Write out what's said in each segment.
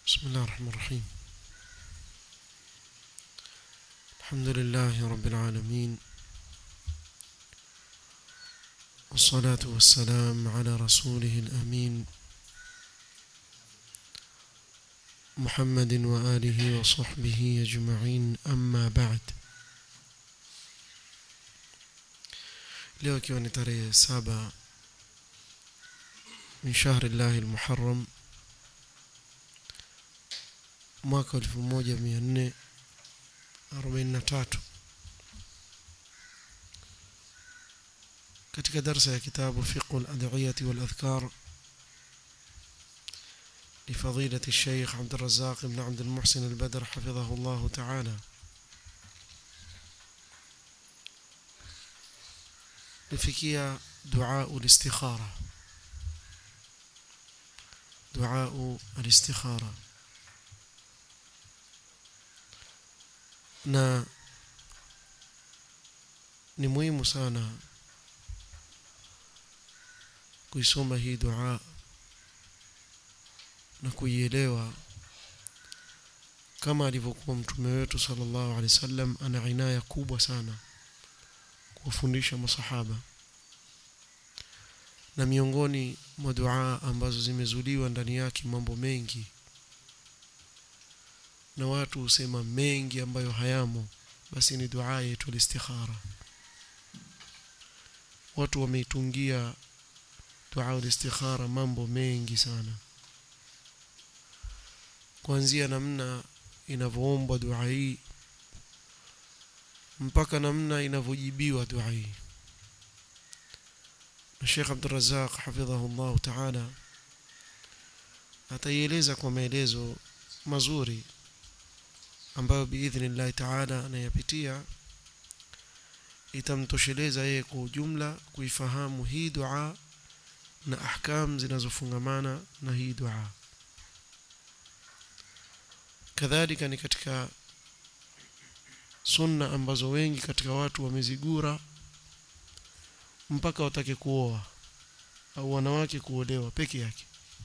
بسم الله الرحمن الرحيم الحمد لله رب العالمين والصلاة والسلام على رسوله الأمين محمد وآله وصحبه أجمعين أما بعد leo ikiwa ni tarehe saba min shahri llahi lmuharam mwaka elfu moja mia nne arobaini na tatu katika darsa ya kitabu fiqhu ladhiyati waladhkar لفضيلة الشيخ عبد الرزاق بن عبد المحسن البدر حفظه الله تعالى لفكية دعاء الاستخارة دعاء الاستخارة na ni muhimu sana kuisoma hii dua na kuielewa kama alivyokuwa mtume wetu sallallahu alaihi wasallam ana inaya kubwa sana kuwafundisha masahaba na miongoni mwa dua ambazo zimezuliwa ndani yake mambo mengi na watu husema mengi ambayo hayamo basi ni dua yetu istikhara watu wameitungia dua istikhara mambo mengi sana kuanzia namna inavyoombwa dua hii mpaka namna inavyojibiwa dua hii na Sheikh Abdul Razzaq hafidhahu Allah Ta'ala ataieleza kwa maelezo mazuri ambayo biidhnillahi taala anayapitia itamtosheleza yeye kwa ujumla kuifahamu hii dua na ahkam zinazofungamana na hii dua kadhalika ni katika sunna ambazo wengi katika watu wamezigura mpaka watake kuoa au wanawake kuolewa peke yake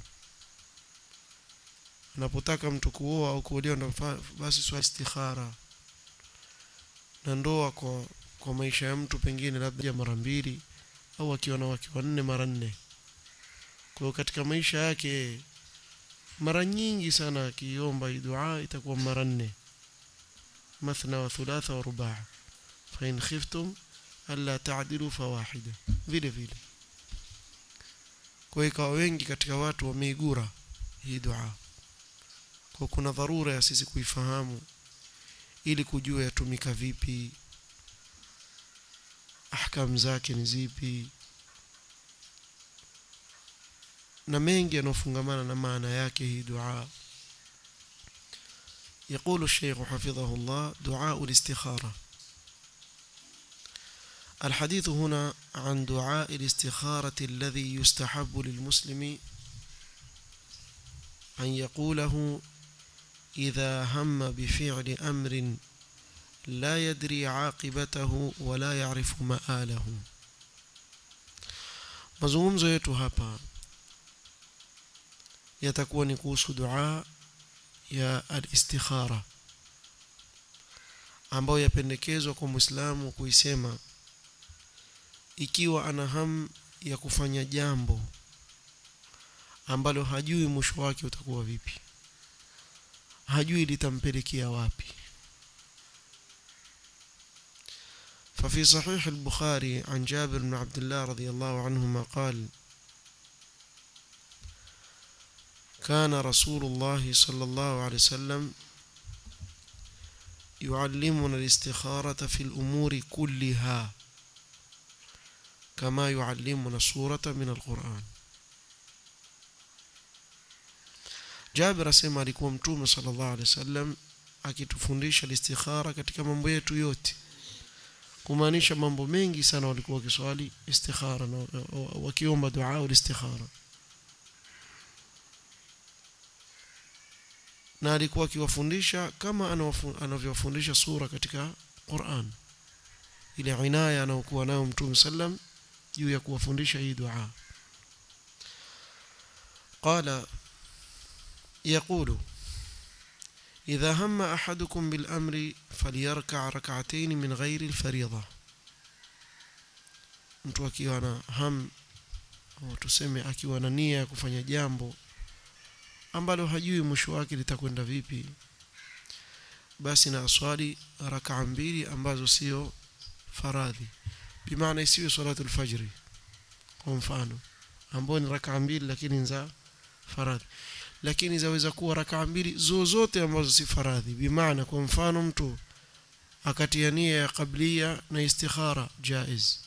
anapotaka mtu kuoa au kuolewa ndo basi swali istikhara na ndoa kwa kwa maisha ya mtu pengine labda mara mbili au akiwa na wake wanne mara nne kwa hiyo katika maisha yake mara nyingi sana akiomba hii dua itakuwa mara nne mathna wa thulatha wa rubaa fa in khiftum alla ta'dilu fawahida vile vile kwa hiyo ikawa wengi katika watu wameigura hii dua kwa kuna dharura ya sisi kuifahamu ili kujua yatumika vipi ahkam zake ni zipi na mengi yanayofungamana na maana yake hii dua يقول الشيخ حفظه الله دعاء الاستخارة الحديث هنا عن دعاء الاستخارة الذي يستحب للمسلم أن يقوله إذا هم بفعل أمر لا يدري عاقبته ولا يعرف مآله mazungumzo yetu hapa yatakuwa ni kuhusu dua ya al-istikhara ambayo yapendekezwa kwa Muislamu kuisema ikiwa ana hamu ya kufanya jambo ambalo hajui mwisho wake utakuwa vipi hajui litampelekea wapi ففي صحيح البخاري عن جابر بن عبد الله رضي الله عنهما قال كان رسول الله صلى الله عليه وسلم يعلمنا الاستخارة في الأمور كلها كما يعلمنا السورة من القرآن Jabir asema alikuwa mtume sallallahu alaihi wasallam akitufundisha istikhara katika mambo yetu yote kumaanisha mambo mengi sana walikuwa wakiswali istikhara na wakiomba dua au istikhara na alikuwa akiwafundisha kama anavyowafundisha sura katika Qur'an ile inaya anayokuwa nayo mtume sallam juu ya kuwafundisha hii dua qala يقول إذا هم أحدكم بالأمر فليركع ركعتين من غير الفريضة mtu akiwa na ham au tuseme akiwa na nia ya kufanya jambo ambalo hajui mwisho wake litakwenda vipi basi na aswali rakaa mbili ambazo sio faradhi bimaana isiwe salatu alfajri kwa mfano ambao ni rakaa mbili lakini za faradhi lakini zaweza kuwa rakaa mbili zozote ambazo si faradhi bimaana kwa mfano mtu akatia nia ya qablia na istikhara jaiz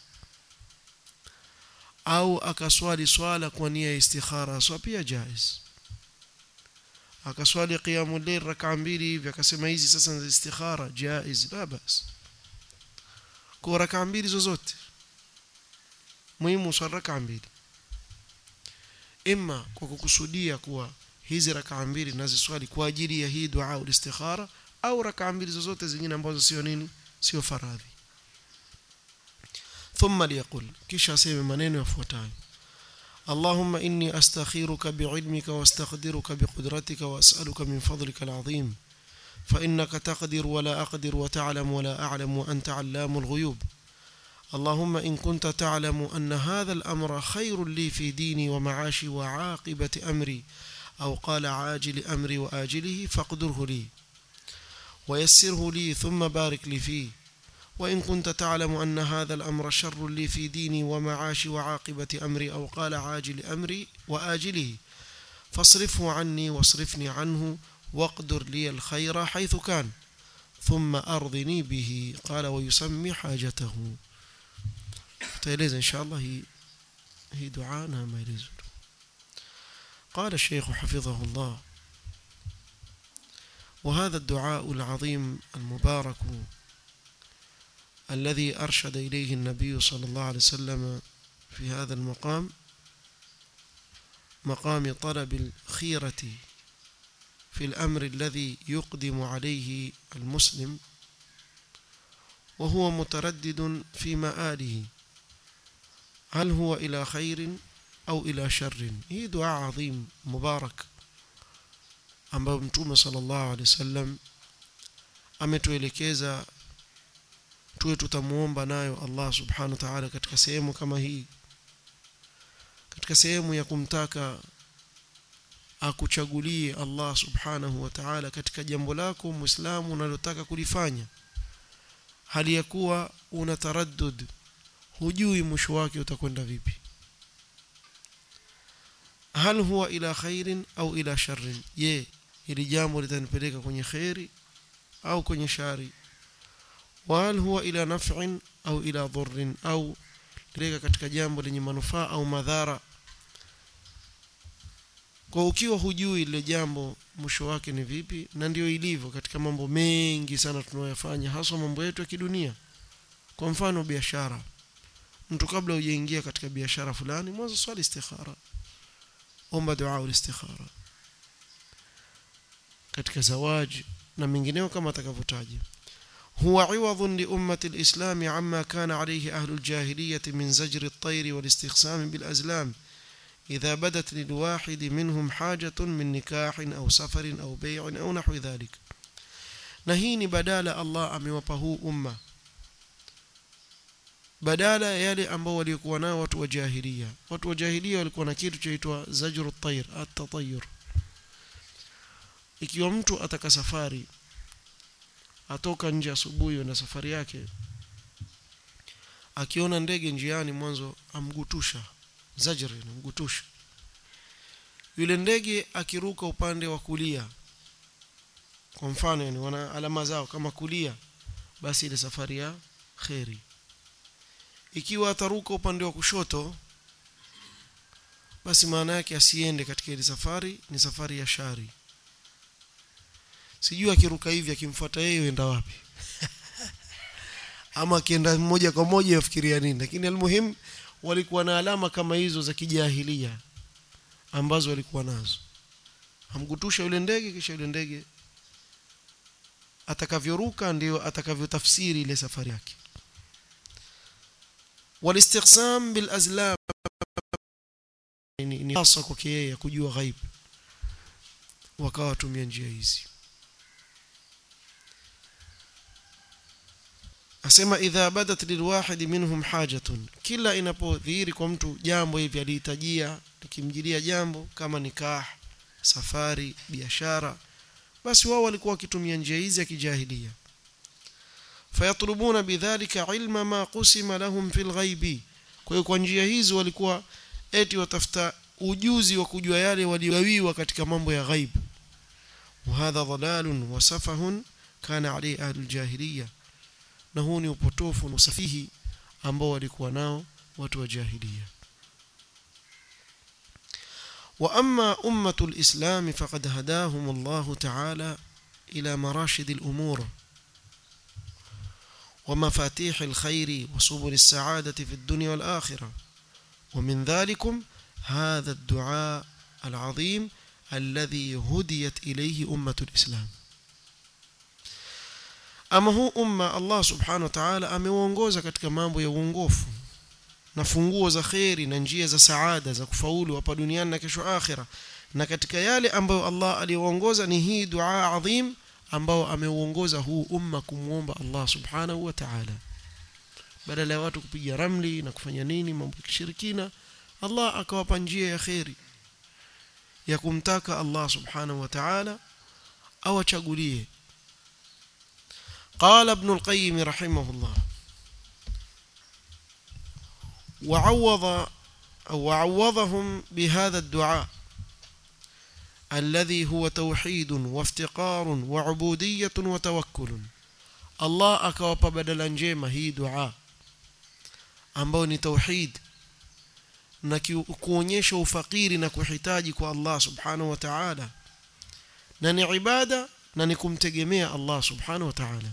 au akaswali swala kwa nia ya istikhara swa pia jaiz akaswali qiyamul layl rakaa mbili hivi akasema hizi sasa ni istikhara jaiz la bas kwa rakaa mbili zozote muhimu swala rakaa mbili imma kwa kukusudia kuwa hizi rakaa mbili naziswali kwa ajili ya hii dua au istikhara au rakaa mbili zozote zingine ambazo sio nini sio faradhi ثم ليقول kisha aseme maneno yafuatayo اللهم إني أستخيرك بعلمك واستقدرك بقدرتك وأسألك من فضلك العظيم فإنك تقدر ولا أقدر وتعلم ولا أعلم وأنت علام الغيوب اللهم إن كنت تعلم أن هذا الأمر خير لي في ديني ومعاشي وعاقبة أمري أو قال عاجل أمري وآجله فاقدره لي ويسره لي ثم بارك لي فيه وإن كنت تعلم أن هذا الأمر شر لي في ديني ومعاشي وعاقبة أمري أو قال عاجل أمري وآجله فاصرفه عني واصرفني عنه واقدر لي الخير حيث كان ثم أرضني به قال ويسمي حاجته تيليز إن شاء الله هي هي دعانا ما يليز قال الشيخ حفظه الله وهذا الدعاء العظيم المبارك الذي أرشد إليه النبي صلى الله عليه وسلم في هذا المقام مقام طلب الخيرة في الأمر الذي يقدم عليه المسلم وهو متردد في مآله هل هو إلى خير أو إلى شر هي دعاء عظيم مبارك ambayo mtume sallallahu alaihi wasallam ametuelekeza tuwe tutamuomba nayo Allah subhanahu wa ta'ala katika sehemu kama hii katika sehemu ya kumtaka akuchagulie Allah subhanahu wa ta'ala katika jambo lako muislamu unalotaka kulifanya hali ya kuwa una taraddud hujui mwisho wake utakwenda vipi hal huwa ila khairin au ila sharrin je hili jambo litanipeleka kwenye khairi au kwenye shari wal huwa ila naf'in au ila dhurrin au lileka katika jambo lenye manufaa au madhara kwa ukiwa hujui ile jambo mwisho wake ni vipi na ndio ilivyo katika mambo mengi sana tunayoyafanya haswa mambo yetu ya kidunia kwa mfano biashara mtu kabla hujaingia katika biashara fulani mwanzo swali istikhara omba dua ulistikhara katika zawaji na mengineo kama atakavyotaja هو عوض لأمة الإسلام عما كان عليه أهل الجاهلية من زجر الطير والاستخسام بالأزلام إذا بدت للواحد منهم حاجة من نكاح أو سفر أو بيع أو نحو ذلك نهيني بدال الله أموپه أمة badala ya yale ambao walikuwa nao watu wa jahilia watu wa jahilia walikuwa na kitu chaitwa zajru at-tayr at-tatayyur ikiwa mtu ataka safari atoka nje asubuhi na safari yake akiona ndege njiani mwanzo amgutusha zajri amgutusha yule ndege akiruka upande wa kulia kwa mfano yani wana alama zao kama kulia basi ile safari ya kheri ikiwa ataruka upande wa kushoto basi maana yake asiende katika ile safari ni safari ya shari sijui akiruka hivi akimfuata yeye uenda wapi ama akienda moja kwa moja yafikiria nini lakini almuhim walikuwa na alama kama hizo za kijahilia ambazo walikuwa nazo amgutusha yule ndege kisha yule ndege atakavyoruka ndio atakavyotafsiri ile safari yake walistiqsam bil azlam ni hasa kwake yeye kujua ghaib wakawa tumia njia hizi asema idha badat lilwahidi minhum hajatun kila inapodhihiri kwa mtu jambo hivi alihitajia likimjilia jambo kama nikah safari biashara basi wao walikuwa wakitumia njia hizi ya kijahilia fayatlubuna bidhalika ilma ma qusima lahum fil ghaibi kwa hiyo kwa njia hizi walikuwa eti watafuta ujuzi wa kujua yale waliogawiwa katika mambo ya ghaib وهذا ضلال وسفه كان عليه أهل الجاهلية na huu ni upotofu na usafihi ambao walikuwa nao watu wa jahiliya wa amma ummatu alislam faqad hadahum Allah ta'ala ila marashid al-umur ومفاتيح الخير وسبل السعادة في الدنيا والآخرة ومن ذلكم هذا الدعاء العظيم الذي هديت إليه أمة الإسلام ama huu umma Allah subhanahu wa ta'ala ameuongoza katika mambo ya uongofu na funguo za kheri na njia za saada za kufaulu hapa duniani na kesho akhira na katika yale ambayo Allah aliyoongoza ni hii dua adhim ambao ameuongoza huu umma kumwomba Allah subhanahu wa ta'ala badala ya watu kupiga ramli na kufanya nini mambo ya kishirikina Allah akawapa njia ya kheri ya kumtaka Allah subhanahu wa ta'ala awachagulie قال ابن القيم رحمه الله وعوض أو وعوضهم بهذا الدعاء الذي هو توحيد وافتقار وعبودية وتوكل الله أكواب بدلا njema hii dua ambao ni tauhid na kuonyesha ufakiri na kuhitaji kwa Allah subhanahu wa ta'ala na ni ibada na ni kumtegemea Allah subhanahu wa ta'ala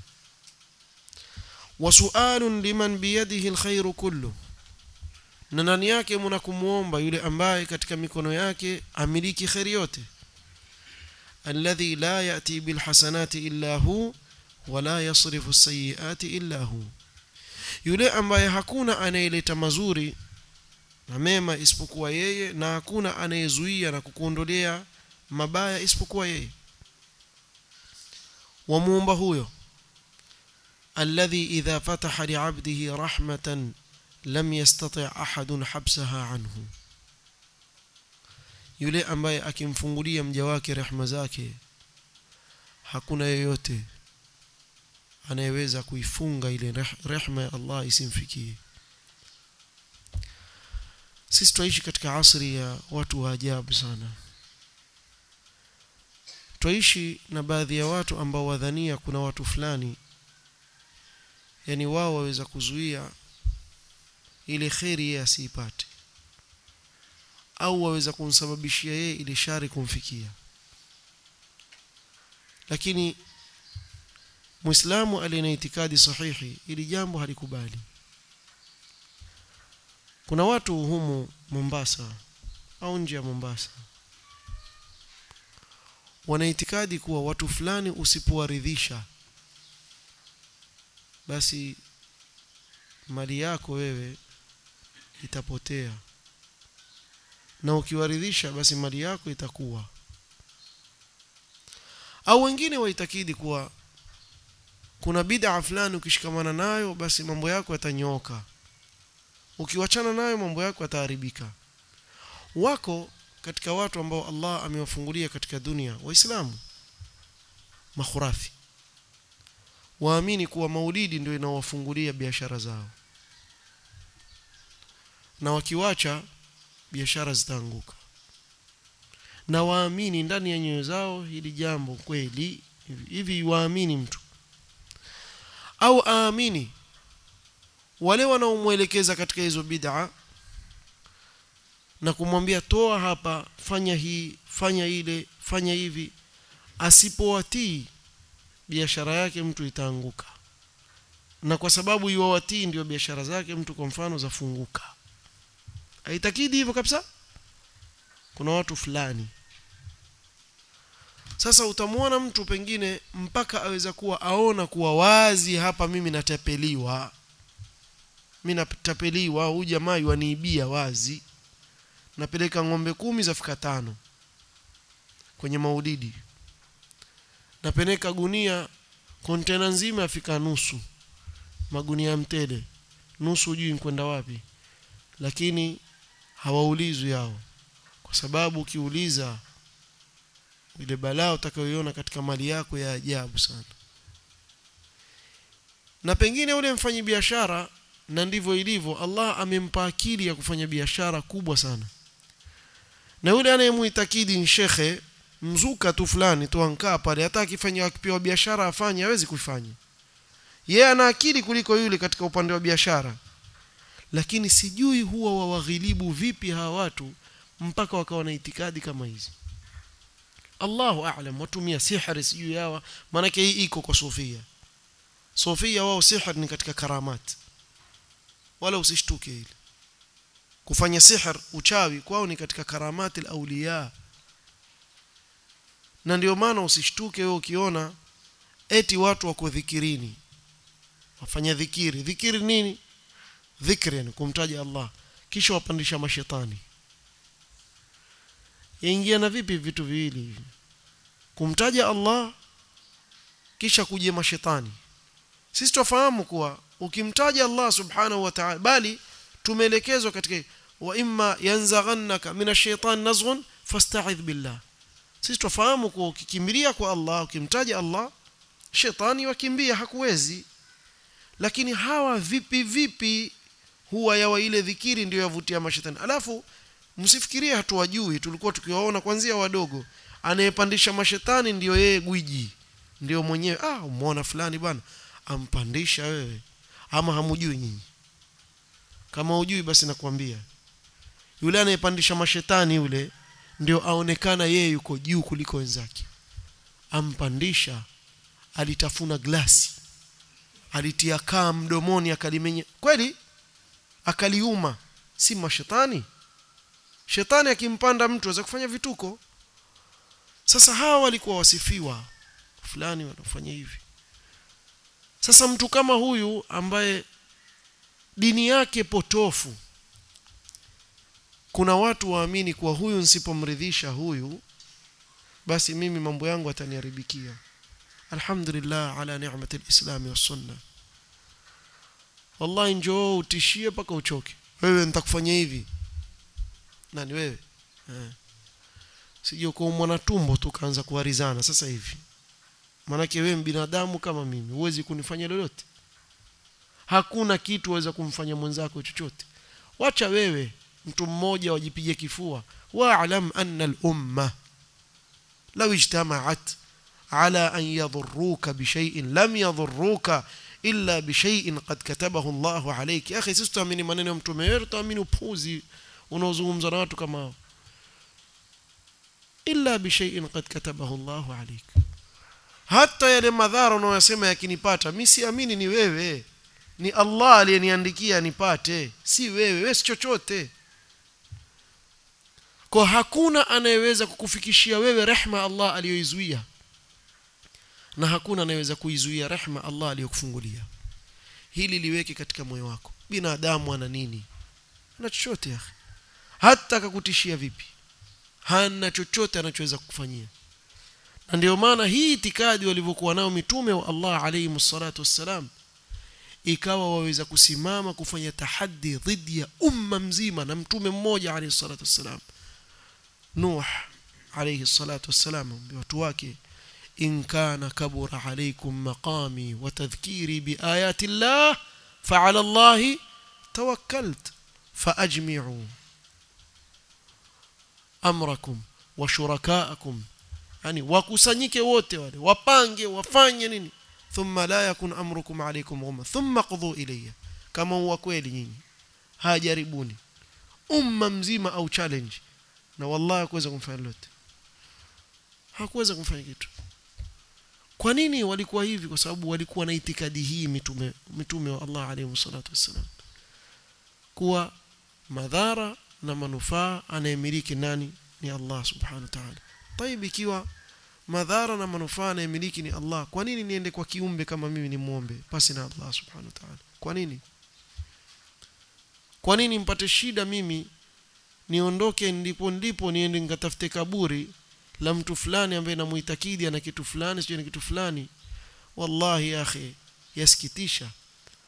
wasualun liman biyadihi alkhairu kullu na ndani yake mna kumuomba yule ambaye katika mikono yake amiliki khairi yote alladhi la yati bilhasanati illa hu wala yasrifu sayiati illa hu yule ambaye hakuna anayeleta mazuri na mema isipokuwa yeye na hakuna anayezuia na kukuondolea mabaya isipokuwa yeye wamuomba huyo alladhi idha fataha li'abdihi rahmatan lam yastati' ahadun habsaha anhu yule ambaye akimfungulia mja wake rehema zake hakuna yeyote anayeweza kuifunga ile rehema ya Allah isimfikie sisi tunaishi katika asri ya watu wa ajabu sana twaishi na baadhi ya watu ambao wadhania kuna watu fulani yani wao waweza kuzuia ile kheri yeye asiipate au waweza kumsababishia yeye ile shari kumfikia lakini muislamu aliye na itikadi sahihi ili jambo halikubali kuna watu humu Mombasa au nje ya Mombasa wana itikadi kuwa watu fulani usipowaridhisha basi mali yako wewe itapotea na ukiwaridhisha basi mali yako itakuwa au wengine waitakidi kuwa kuna bid'a fulani ukishikamana nayo basi mambo yako yatanyooka ukiwachana nayo mambo yako yataharibika wako katika watu ambao Allah amewafungulia katika dunia waislamu makhurafi waamini kuwa maulidi ndio inawafungulia biashara zao na wakiwacha biashara zitaanguka na waamini ndani ya nyoyo zao hili jambo kweli hivi waamini mtu au aamini wale wanaomwelekeza katika hizo bid'a na kumwambia toa hapa fanya hii fanya ile fanya hivi asipowatii biashara yake mtu itaanguka na kwa sababu iwawatii ndio biashara zake mtu kwa mfano zafunguka haitakidi hivyo kabisa kuna watu fulani sasa utamwona mtu pengine mpaka aweza kuwa aona kuwa wazi hapa mimi natapeliwa mimi natapeliwa huyu jamaa waniibia wazi napeleka ng'ombe kumi zafika tano kwenye maudidi napeleka gunia kontena nzima afika nusu magunia mtele nusu hujui kwenda wapi lakini hawaulizwi hao kwa sababu ukiuliza ile balaa utakayoiona katika mali yako ya ajabu sana na pengine ule mfanyi biashara na ndivyo ilivyo Allah amempa akili ya kufanya biashara kubwa sana na yule anayemuitakidi ni shekhe mzuka tu fulani tu ankaa pale hata akifanya akipewa biashara afanye hawezi kufanya yeye ana akili kuliko yule katika upande wa biashara lakini sijui huwa wawaghilibu vipi hawa watu mpaka wakawa na itikadi kama hizi Allahu a'lam watumia sihri sijui hawa maanake hii iko kwa sofia sofia wao sihri ni katika karamat wala usishtuke hili kufanya sihr uchawi kwao ni katika karamati al-awliya na ndio maana usishtuke wewe ukiona eti watu wako dhikirini wafanya dhikiri dhikiri nini dhikri yani kumtaja Allah kisha wapandisha mashetani yaingia na vipi vitu viwili hivi kumtaja Allah kisha kuje mashetani sisi tufahamu kuwa ukimtaja Allah subhanahu wa ta'ala bali tumeelekezwa katika wa imma yanzaghannaka minash shaitan nazghun fasta'idh billah sisi tufahamu kuwa ukikimbilia kwa Allah ukimtaja Allah shetani wakimbia hakuwezi lakini hawa vipi vipi huwa yawa ile dhikiri ndio yavutia mashetani alafu msifikirie hatuwajui tulikuwa tukiwaona kwanzia wadogo anayepandisha mashetani ndiyo yeye gwiji ndio mwenyewe ah umeona fulani bwana ampandisha wewe ama hamujui nyinyi kama hujui basi nakwambia yule anayepandisha mashetani yule ndio aonekana yeye yuko juu kuliko wenzake ampandisha alitafuna glasi alitia kaa mdomoni akalimenya kweli akaliuma si mashetani shetani akimpanda mtu aweza kufanya vituko sasa hawa walikuwa wasifiwa fulani wanafanya hivi sasa mtu kama huyu ambaye dini yake potofu kuna watu waamini kuwa huyu nsipomridhisha huyu basi mimi mambo yangu ataniharibikia alhamdulillah ala ni'mati alislam wa sunna wallahi njoo utishie mpaka uchoke wewe nitakufanyia hivi nani wewe eh. sije uko mwana tumbo tu kaanza kuharizana sasa hivi manake wewe binadamu kama mimi huwezi kunifanya lolote hakuna kitu waweza kumfanya mwenzako chochote wacha wewe mtu mmoja wajipige kifua wa'lam anna al-umma law ijtama'at ala an yadhurruka bi shay'in lam yadhurruka illa bi shay'in qad katabahu Allahu alayk ya akhi sisi tuamini maneno ya mtume wetu tuamini upuzi unaozungumza na watu kama hao illa bi shay'in qad katabahu Allahu alayk hata yale madhara unayosema yakinipata mimi siamini ni wewe ni Allah aliyeniandikia nipate si wewe wewe si chochote kwa hakuna anayeweza kukufikishia wewe rehma Allah aliyoizuia na hakuna anayeweza kuizuia rehma Allah aliyokufungulia hili liweke katika moyo wako binadamu ana nini ana chochote ya hata akakutishia vipi hana chochote anachoweza kukufanyia na ndio maana hii itikadi walivyokuwa nao mitume wa Allah alayhi msalatu wassalam ikawa waweza kusimama kufanya tahaddi dhidi ya umma mzima na mtume mmoja alayhi salatu wassalam Nuh alayhi salatu wassalam watu wake in kana kabura alaykum maqami wa tadhkiri biayati Allah fa'ala Allah tawakkalt faajmi'u amrakum wa shurakaakum yani wakusanyike wote wale wapange wafanye nini thumma la yakun amrukum alaykum ghumma thumma qudhu ilayya kama huwa kweli nyinyi hajaribuni umma mzima au challenge na wallahi hakuweza kumfanya lolote hakuweza kumfanya kitu kwa nini walikuwa hivi kwa sababu walikuwa na itikadi hii mitume mitume wa Allah alayhi salatu wassalam kuwa madhara na manufaa anayemiliki nani ni Allah subhanahu wa ta'ala طيب ikiwa madhara na manufaa anayemiliki ni Allah kwa nini niende kwa kiumbe kama mimi ni muombe pasi na Allah subhanahu wa ta'ala kwa nini kwa nini mpate shida mimi niondoke ndipo ndipo niende nikatafute kaburi la mtu fulani ambaye namuitakidi ana kitu fulani sio kitu fulani wallahi akhi yasikitisha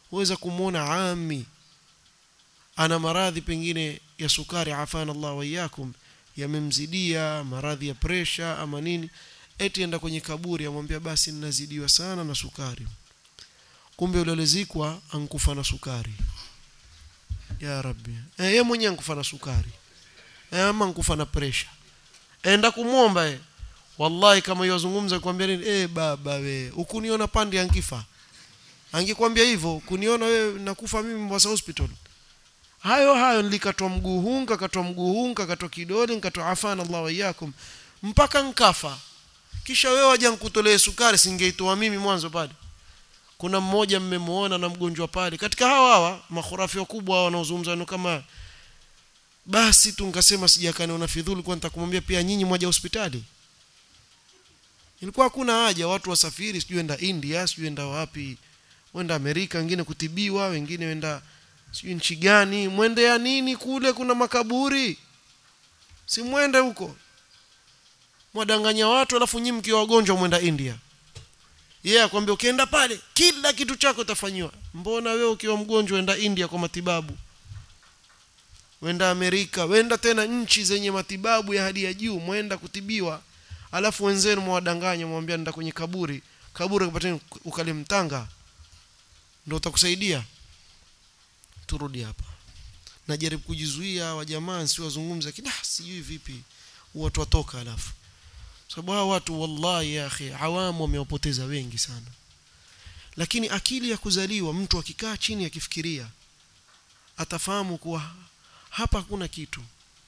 huweza kumwona ami ana maradhi pengine ya sukari afana Allah waiyakum yamemzidia maradhi ya presha ama nini eti enda kwenye kaburi amwambia basi ninazidiwa sana na sukari kumbe yule alizikwa ankufa na sukari ya rabbi eh, yeye mwenyewe ankufa na sukari eh, ama ankufa na presha enda kumwomba eh. wallahi kama yozungumza kwambia nini eh baba we ukuniona pande ankifa angekwambia hivyo kuniona wewe nakufa mimi Mombasa hospital hayo hayo nilikatwa mguu huu nikakatwa mguu huu nikakatwa kidole nikatwa afana Allah waiyakum mpaka nkafa kisha wewe waje nikutolee sukari singeitoa mimi mwanzo pale kuna mmoja mmemuona na mgonjwa pale katika hawa hawa makhurafi wakubwa hawa wanaozungumza neno kama basi tu nikasema sijakani na fidhuli kwa nitakumwambia pia nyinyi mwaje hospitali ilikuwa hakuna haja watu wasafiri sijui enda India sijui enda wapi wenda Amerika wengine kutibiwa wengine wenda sijui nchi gani mwende ya nini kule kuna makaburi si mwende huko mwadanganya watu alafu nyinyi mkiwa wagonjwa mwenda India yeye yeah, akwambia ukienda pale kila kitu chako utafanyiwa mbona wewe ukiwa mgonjwa wenda India kwa matibabu wenda Amerika wenda tena nchi zenye matibabu ya hali ya juu mwenda kutibiwa alafu wenzenu mwadanganya mwambia nenda kwenye kaburi kaburi kupateni ukalimtanga ndio utakusaidia turudi hapa najaribu kujizuia wa jamaa si wazungumza kida sijui vipi watu watoka alafu sababu hawa watu wallahi ya akhi awamu wamewapoteza wengi sana lakini akili ya kuzaliwa mtu akikaa chini akifikiria atafahamu kuwa hapa hakuna kitu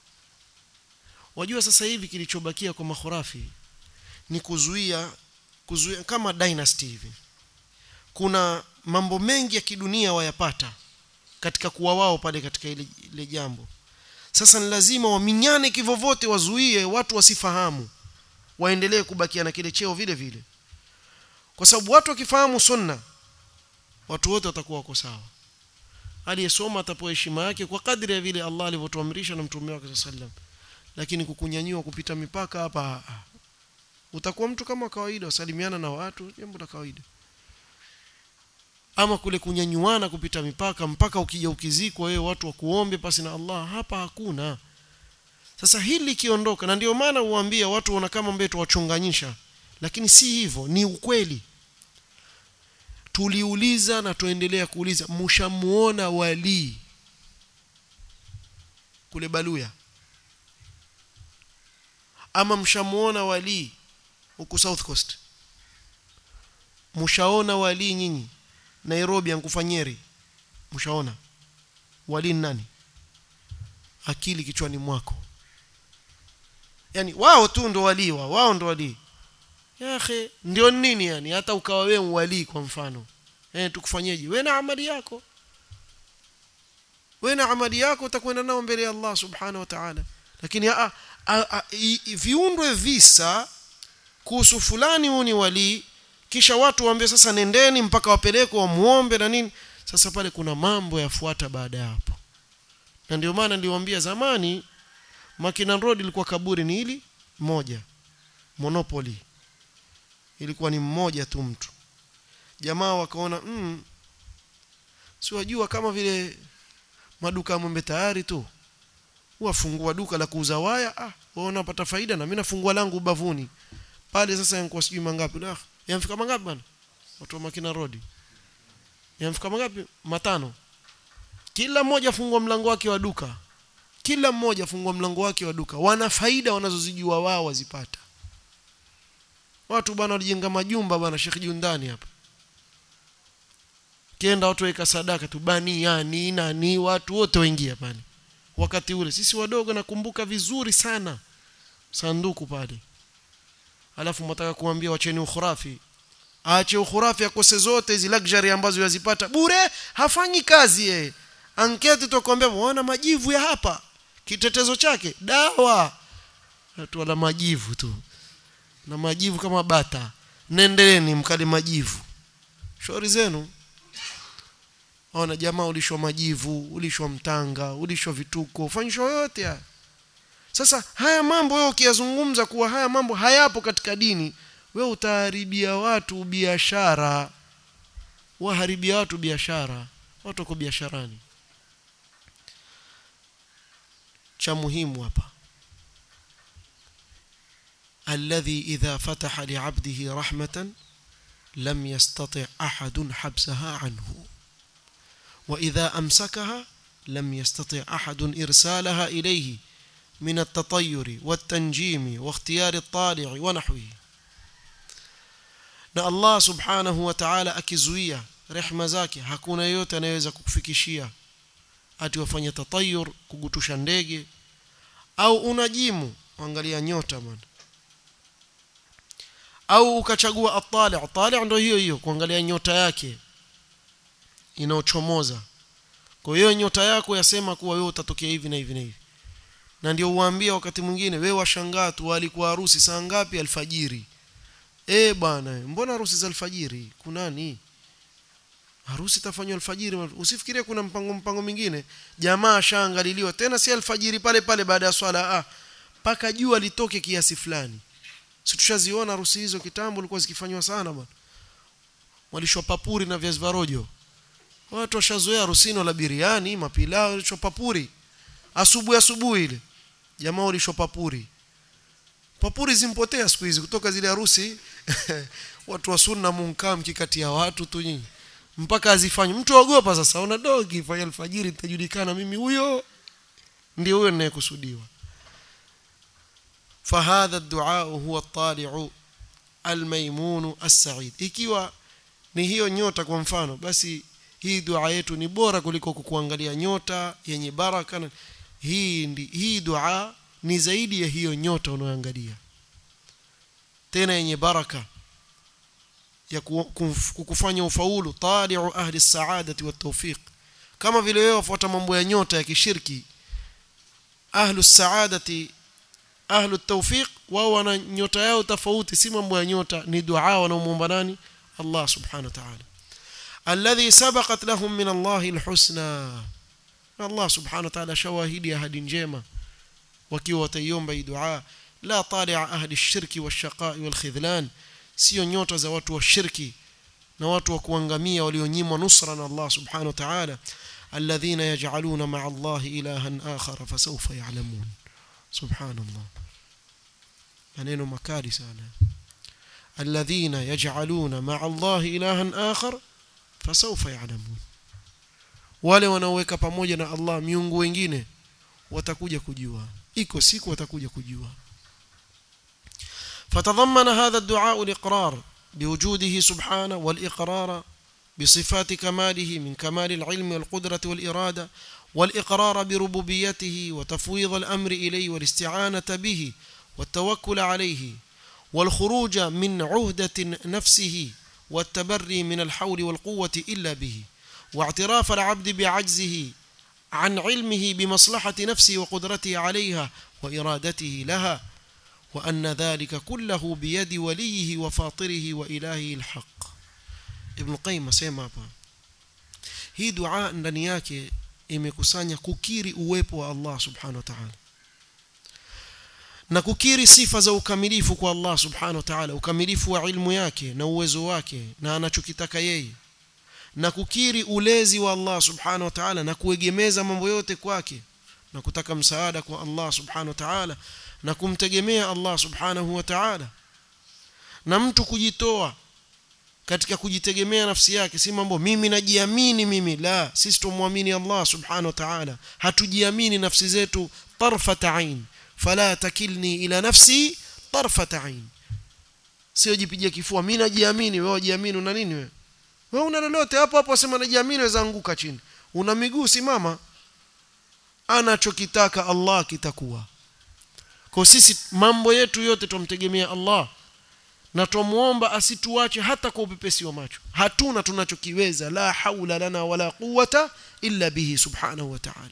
wajua sasa hivi kilichobakia kwa makhurafi ni kuzuia kuzuia kama dynasty hivi kuna mambo mengi ya kidunia wayapata katika kuwa wao pale katika ile, ile jambo sasa ni lazima waminyane kivovote wazuie watu wasifahamu waendelee kubakia na kile cheo vile vile kwa sababu watu wakifahamu sunna watu wote watakuwa wako sawa aliyesoma atapewa heshima yake kwa kadri ya vile Allah alivyotuamrisha na mtume wake sallam lakini kukunyanyua kupita mipaka hapa utakuwa mtu kama kawaida usalimiana na watu jambo la kawaida ama kule kunyanyuana kupita mipaka mpaka ukija ukizikwa wewe watu wakuombe pasi na Allah hapa hakuna sasa hili likiondoka na ndio maana uambia watu wana kama mbeto wachonganyisha lakini si hivyo ni ukweli tuliuliza na tuendelea kuuliza mshamuona wali kule Baluya ama mshamuona wali huku South Coast mshaona wali nyinyi Nairobi ankufanyeri mshaona wali nani akili kichwani mwako yani wao tu ndo wali wao wao ndo wali yahe ndio nini yani hata ukawa wewe wali kwa mfano eh tukufanyeje wewe na amali yako wewe na amali yako utakwenda nao mbele ya Allah subhanahu wa ta'ala lakini a, a, a, viundwe visa kuhusu fulani huyu ni wali kisha watu waambie sasa nendeni mpaka wapelekwe wamuombe na nini sasa pale kuna mambo yafuata baada ya hapo na ndio maana niliwaambia zamani Makinan Road ilikuwa kaburi ni hili moja monopoly ilikuwa ni mmoja tu mtu jamaa wakaona mm, si wajua kama vile maduka ya Mwembe tayari tu wafungua duka la kuuza waya ah waona pata faida na mimi nafungua langu ubavuni pale sasa yankuwa sijui mangapi ah yamfika mangapi bwana watu wa Makina Road yamfika mangapi matano kila mmoja fungua mlango wake wa duka kila mmoja fungua mlango wake wa duka wana faida wanazozijua wao wazipata watu bwana walijenga majumba bwana Sheikh Jundani hapa kienda watu weka sadaka tu bani yani nani watu wote waingia pale wakati ule sisi wadogo nakumbuka vizuri sana sanduku pale alafu mtaka kuambia wacheni ukhurafi aache ukhurafi akose zote hizi luxury ambazo yazipata bure hafanyi kazi yeye anketi tukwambia waona majivu ya hapa kitetezo chake dawa watu wala majivu tu na majivu kama bata nendeleeni mkali majivu shauri zenu ona jamaa ulishwa majivu ulishwa mtanga ulishwa vituko ufanyishwa yote haya sasa haya mambo wewe ukiyazungumza kuwa haya mambo hayapo katika dini wewe utaharibia watu biashara waharibia watu biashara watu wako biasharani cha muhimu hapa alladhi idha fataha li'abdihi rahmatan lam yastati' ahadun habsaha anhu wa idha amsakaha lam yastati' ahadun irsalaha ilayhi من التطير والتنجيم واختيار الطالع ونحوه na Allah subhanahu wa ta'ala akizuia rehma zake hakuna yote anayeweza kukufikishia ati wafanye tatayur kugutusha ndege au unajimu angalia nyota bwana au ukachagua atali atali ndio hiyo hiyo kuangalia nyota yake inaochomoza kwa hiyo nyota yako yasema kuwa wewe utatokea hivi na hivi na hivi na ndio uwaambia wakati mwingine wewe washangaa tu alikuwa harusi saa ngapi alfajiri eh bwana mbona harusi za alfajiri kunani harusi tafanywa alfajiri usifikirie kuna mpango mpango mwingine jamaa shaangaliliwa tena si alfajiri pale pale baada ya swala ah paka jua litoke kiasi fulani si tushaziona harusi hizo kitambo ilikuwa zikifanywa sana bwana walishwa papuri na viazi varojo watu washazoea harusini la biriani mapilao walishwa papuri asubuhi asubuhi ile jamaa walishwa papuri papuri zimpotea siku hizi kutoka zile harusi watu wa sunna munkaa mkikati ya watu tu nyinyi mpaka azifanye mtu ogopa sasa una dogi fanya alfajiri itajulikana mimi huyo ndio huyo ninayekusudiwa فهذا الدعاء هو الطالع الميمون السعيد ikiwa ni hiyo nyota kwa mfano basi hii dua yetu ni bora kuliko kukuangalia nyota yenye baraka hii ndi, hii dua ni zaidi ya hiyo nyota unayoangalia tena yenye baraka ya kukufanya ufaulu tali'u ahli saadati wa tawfiq kama vile wewe wafuata mambo ya nyota ya kishirki ahlu saadati ahlu tawfiq wao wana nyota yao tofauti si mambo ya nyota ni dua wanaomwomba nani Allah subhanahu wa ta'ala alladhi sabaqat lahum min Allah alhusna Allah subhanahu wa ta'ala shawahidi ahadi njema wakiwa wataiomba hii dua la tali'a ahli ash-shirki wash-shaqa'i wal-khidlan sio nyota za watu wa shirki na watu wa kuangamia walionyimwa nusra na Allah subhanahu wa ta'ala alladhina yaj'aluna ma'a Allah ilahan akhar fasawfa ya'lamun subhanallah maneno makali sana alladhina yaj'aluna ma'a Allah ilahan akhar fasawfa ya'lamun wale wanaoweka pamoja na Allah miungu wengine watakuja kujua iko siku watakuja kujua فتضمن هذا الدعاء الإقرار بوجوده سبحانه والإقرار بصفات كماله من كمال العلم والقدرة والإرادة والإقرار بربوبيته وتفويض الأمر إليه والاستعانة به والتوكل عليه والخروج من عهدة نفسه والتبري من الحول والقوة إلا به واعتراف العبد بعجزه عن علمه بمصلحة نفسه وقدرته عليها وإرادته لها وأن ذلك كله بيد وليه وفاطره وإلهه الحق ابن القيم asema hapa hii dua ndani yake imekusanya kukiri uwepo wa Allah subhanahu wa ta'ala na kukiri sifa za ukamilifu kwa Allah subhanahu wa ta'ala ukamilifu wa ilmu yake na uwezo wake na anachokitaka yeye na kukiri ulezi wa Allah subhanahu wa ta'ala na kuegemeza mambo yote kwake na kutaka msaada kwa Allah subhanahu wa ta'ala na kumtegemea Allah subhanahu wa ta'ala na mtu kujitoa katika kujitegemea nafsi yake si mambo mimi najiamini mimi la sisi tumwamini Allah subhanahu wa ta'ala hatujiamini nafsi zetu tarfata ain fala takilni ila nafsi tarfata ain sio jipigia kifua mimi najiamini wewe ujiamini una nini wewe wewe una lolote hapo hapo sema najiamini weza anguka chini una miguu simama anachokitaka Allah kitakuwa kwa sisi mambo yetu yote tumtegemea Allah na tumuomba asituache hata kwa upepesi wa macho hatuna tunachokiweza la haula lana wala quwata illa bihi subhanahu wa ta'ala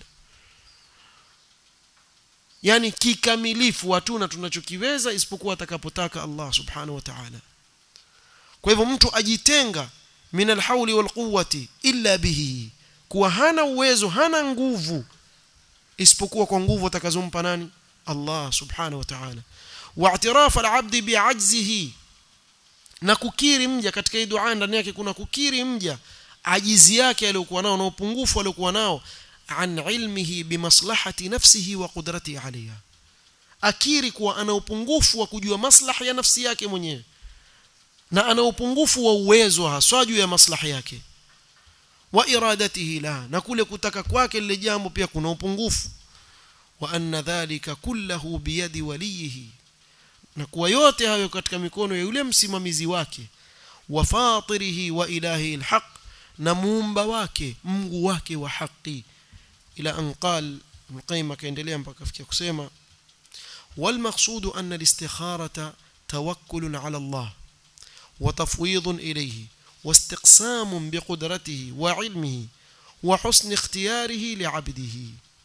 yani kikamilifu hatuna tunachokiweza isipokuwa atakapotaka Allah subhanahu wa ta'ala kwa hivyo mtu ajitenga min alhauli walquwati illa bihi kuwa hana uwezo hana nguvu isipokuwa kwa nguvu atakazompa nani Allah subhanahu wa ta'ala واعتراف العبد بعجزه na kukiri mja katika hii dua ndani yake kuna kukiri mja ajizi yake aliyokuwa nao na upungufu aliokuwa nao an ilmihi bimaslahati nafsihi wa qudratihi alaiha akiri kuwa ana upungufu wa kujua maslaha ya nafsi yake mwenyewe na ana upungufu wa uwezo haswa juu ya maslaha yake wa iradatihi la na kule kutaka kwake lile jambo pia kuna upungufu wa anna dhalika kullahu biyadi waliyihi na kuwa yote hayo katika mikono ya yule msimamizi wake wa fatirihi wa ilahi alhaq na muumba wake Mungu wake wa haki ila an qal Ibn akaendelea mpaka afikia kusema والمقصود أن الاستخارة توكل على الله وتفويض إليه واستقسام بقدرته وعلمه وحسن اختياره لعبده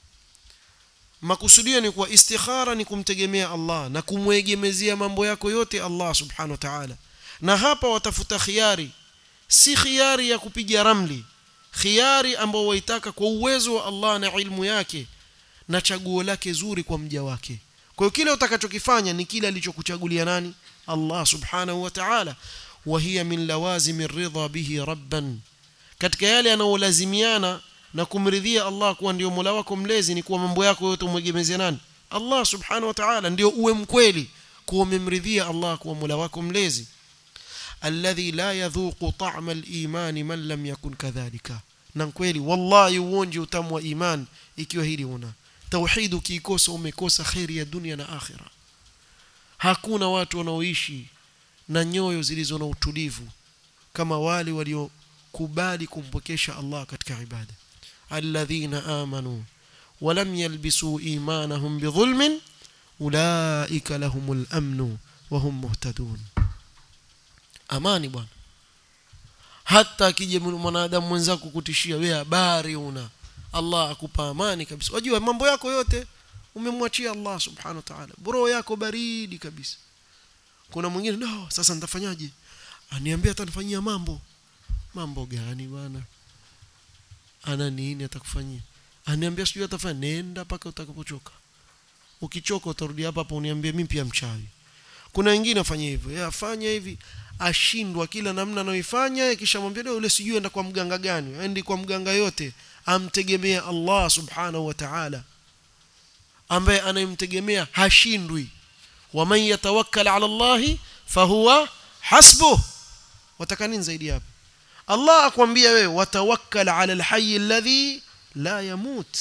makusudio ni kuwa istikhara ni kumtegemea Allah na kumwegemezea mambo yako yote Allah subhanahu wa ta'ala na hapa watafuta khiari si khiari ya kupiga ramli khiari ambao waitaka kwa uwezo wa Allah na ilmu yake na chaguo lake zuri kwa mja wake kwa hiyo kile utakachokifanya ni kile alichokuchagulia nani Allah subhanahu wa ta'ala wa hiya min lawazimi ridha bihi rabban katika yale yanayolazimiana na kumridhia Allah kuwa ndio Mola wako mlezi ni kuwa mambo yako yote umwegemezea nani Allah subhanahu wa ta'ala ndio uwe mkweli kuwa umemridhia Allah kuwa Mola wako mlezi alladhi la yadhuqu ta'ma al-iman man lam yakun kadhalika na kweli wallahi uonje utamu wa iman ikiwa hili una tauhid ukiikosa umekosa khairi ya dunia na akhira hakuna watu wanaoishi na nyoyo zilizo na utulivu kama wale waliokubali kumpokesha Allah katika ibada alladhina amanu ولم يلبسوا إيمانهم بظلم أولئك لهم الأمن وهم مهتدون amani bwana hata akije mwanadamu mwenzako kutishia wewe habari una Allah akupa amani kabisa wajua mambo yako yote umemwachia Allah subhanahu wa ta'ala bro yako baridi kabisa kuna mwingine no sasa nitafanyaje aniambia atanifanyia mambo mambo gani bwana ana nini atakufanyia aniambia sijui atafanya nenda paka utakapochoka ukichoka utarudi hapa hapa uniambie mimi pia mchawi kuna wengine afanye hivyo yeye afanya hivi ashindwa kila namna anayoifanya kisha mwambie leo yule sijui enda kwa mganga gani aendi kwa mganga yote amtegemea Allah subhanahu wa ta'ala ambaye anayemtegemea hashindwi waman yatawakkal ala Allah fahuwa hasbuh wataka nini zaidi hapo Allah akwambia wewe watawakkal ala alhayy alladhi la yamut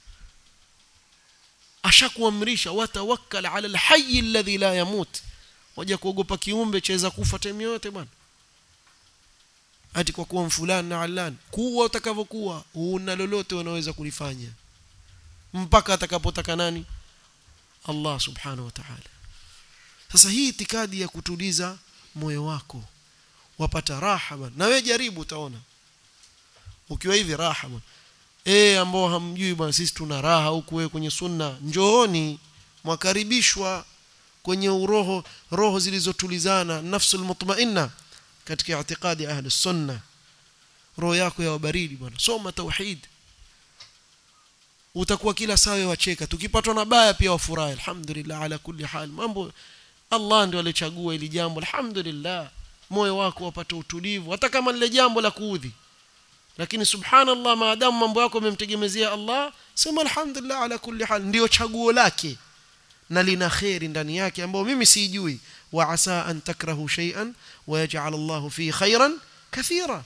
ashakuamrisha watawakkal ala alhayy alladhi la yamut waja kuogopa kiumbe chaweza kufa time yote bwana ati kwa kuwa mfulani na alani kuwa utakavyokuwa una lolote unaweza kulifanya mpaka atakapotaka nani Allah subhanahu wa ta'ala sasa hii itikadi ya kutuliza moyo wako wapata raha bwana na wewe jaribu utaona ukiwa hivi raha bwana eh ambao hamjui bwana sisi tuna raha huku wewe kwenye sunna njooni mwakaribishwa kwenye uroho roho zilizotulizana nafsul mutmainna katika itikadi ahli sunna roho yako ya baridi bwana soma tauhid utakuwa kila saa wacheka tukipatwa na baya pia wafurahi alhamdulillah ala kulli hal mambo Allah ndio alichagua ili jambo alhamdulillah moyo wako wapata utulivu hata kama lile jambo la kuudhi lakini subhanallah maadamu mambo yako umemtegemezea Allah sema alhamdulillah ala kulli hal ndio chaguo lake na lina khairi ndani yake ambao mimi sijui wa asa an takrahu shay'an wa yaj'al Allah fi khairan kathira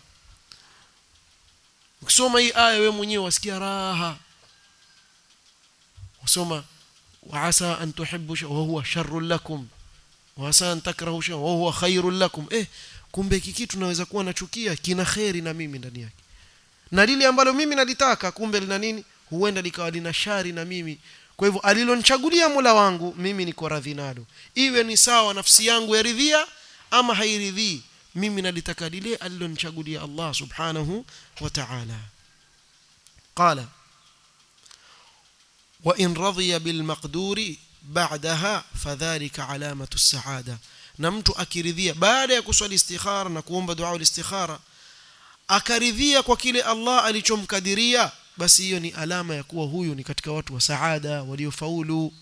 ukisoma hii aya wewe mwenyewe wasikia raha usoma wa asa an tuhibbu shay'an wa huwa sharrun lakum wa asa an takrahu shay'an wa huwa khairun lakum eh kumbe hiki kitu naweza kuwa nachukia kina khairi na mimi ndani yake na lile ambalo mimi nalitaka kumbe lina nini huenda likawa lina shari na mimi kwa hivyo alilonichagulia Mola wangu mimi niko radhi nalo iwe ni sawa nafsi yangu yaridhia ama hairidhii mimi nalitaka lile alilonichagulia Allah subhanahu wa ta'ala qala wa in radhiya bil maqduri ba'daha fadhalika alamatu as-sa'ada na mtu akiridhia baada ya kuswali istikhara na kuomba dua al-istikhara akaridhia kwa kile Allah alichomkadiria basi hiyo ni alama ya kuwa huyu ni katika watu wa saada waliofaulu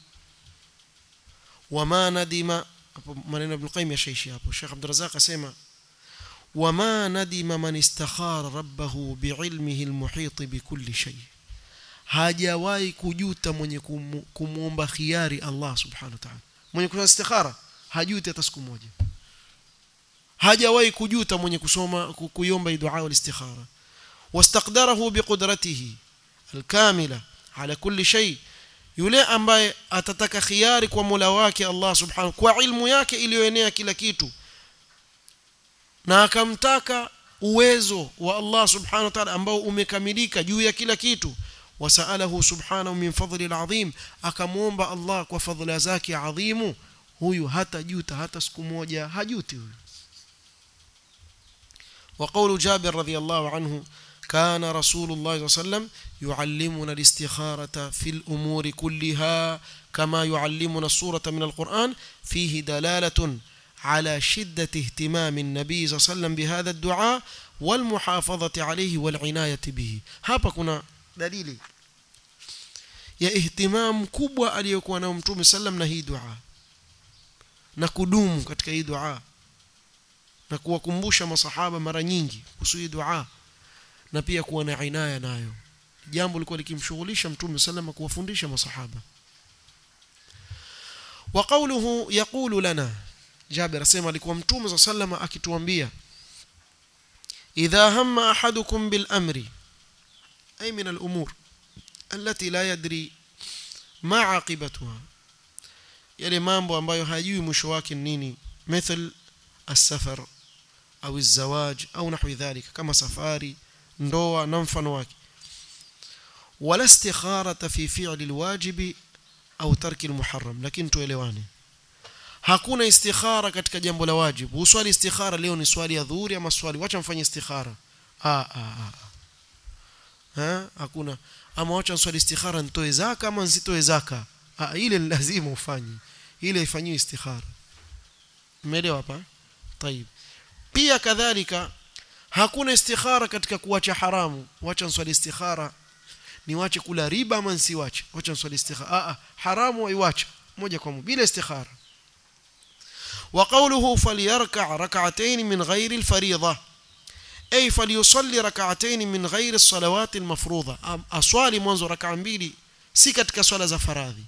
wama nadima hapo maneno ibn qayyim yashaishi hapo Sheikh Abdul Razzaq asema وما ندم من استخار ربه بعلمه المحيط بكل شيء hajawahi kujuta mwenye kumwomba khiari Allah subhanahu wa ta'ala mwenye kufanya istikhara hajuti hata siku moja hajawahi kujuta mwenye kusoma kuiomba dua al-istikhara wastaqdarahu biqudratihi al-kamila ala kulli shay yule ambaye atataka khiari kwa Mola wake Allah subhanahu kwa ilmu yake iliyoenea kila kitu na akamtaka uwezo wa Allah subhanahu wa ta'ala ambao umekamilika juu ya kila kitu wasalahu subhanahu min fadli alazim akamuomba Allah kwa fadhila zake adhimu huyu hata juta hata siku moja hajuti huyu وقول جابر رضي الله عنه كان رسول الله صلى الله عليه وسلم يعلمنا الاستخارة في الأمور كلها كما يعلمنا السورة من القرآن فيه دلالة على شدة اهتمام النبي صلى الله عليه وسلم بهذا الدعاء والمحافظة عليه والعناية به hapa kuna dalili ya ihtimam kubwa aliyokuwa nao mtume sallam na hii dua na kudumu katika hii dua na kuwakumbusha masahaba mara nyingi kuhusu hii dua na pia kuwa na inaya nayo jambo lilikuwa likimshughulisha mtume sallam kuwafundisha masahaba wa qawluhu yaqulu lana Jabir asema alikuwa mtume sallam akituambia idha hamma ahadukum bil amri ay min al umur التي لا يدري ما عاقبتها yale mambo ambayo hajui mwisho wake nini مثل السفر au الزواج au نحو ذلك kama safari ndoa na mfano wake wala istikharata fi fi'li alwajib au tarki almuharram lakini tuelewane hakuna istikhara katika jambo la wajibu uswali istikhara leo ni swali ya dhuhuri ama swali wacha mfanye istikhara ah ah ah ha hakuna ama wacha swali istikhara nitoe zaka ama nsitoe zaka ah ile ni lazima ufanye ile ifanyiwe istikhara umeelewa hapa طيب pia kadhalika hakuna istikhara katika kuacha haramu wacha nswali istikhara niwache kula riba ama nsiwache wacha nswali istikhara ah, ah haramu waiwacha moja kwa moja bila istikhara وقوله فليركع ركعتين من غير الفريضة أي فليصلي ركعتين من غير الصلوات المفروضة أصوالي منذ ركعة mbili si katika swala za faradhi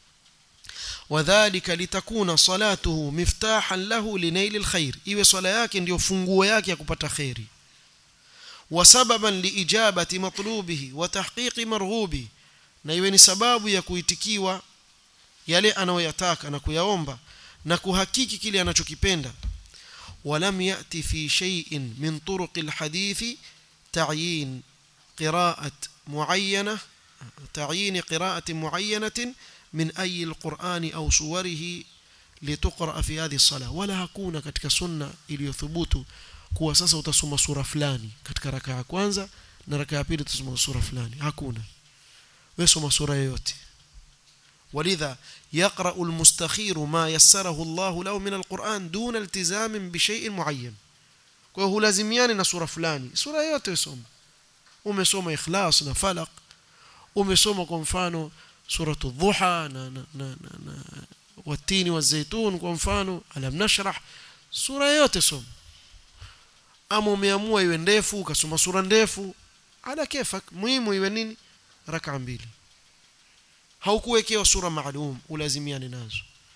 وذلك لتكون صلاته مفتاحا له لنيل الخير iwe swala yake ndio funguo yake ya kupata khairi وسببا لإجابة مطلوبه وتحقيق مرغوبه na iwe ni sababu ya kuitikiwa yale anayoyataka na kuyaomba na kuhakiki kile anachokipenda ولم يأتي في شيء من طرق الحديث تعيين قراءة معينة تعيين قراءة معينة من أي القرآن أو صوره لتقرأ في هذه الصلاة ولا hakuna katika sunna iliyothubutu kuwa sasa utasoma sura fulani katika raka ya kwanza na raka ya pili utasoma sura fulani hakuna wewe soma sura yoyote ولذا يقرأ المستخير ما يسره الله له من القرآن دون التزام بشيء معين kwa hiyo lazimiani na sura fulani sura yote usome umesoma ikhlas na falaq umesoma kwa mfano suratu dhuha na na na, na, na watini wa zaitun kwa mfano alam nashrah sura yote soma ama umeamua iwe ndefu ukasoma sura ndefu ala kefak muhimu iwe nini raka mbili haukuwekewa sura maalum ulazimiane nazo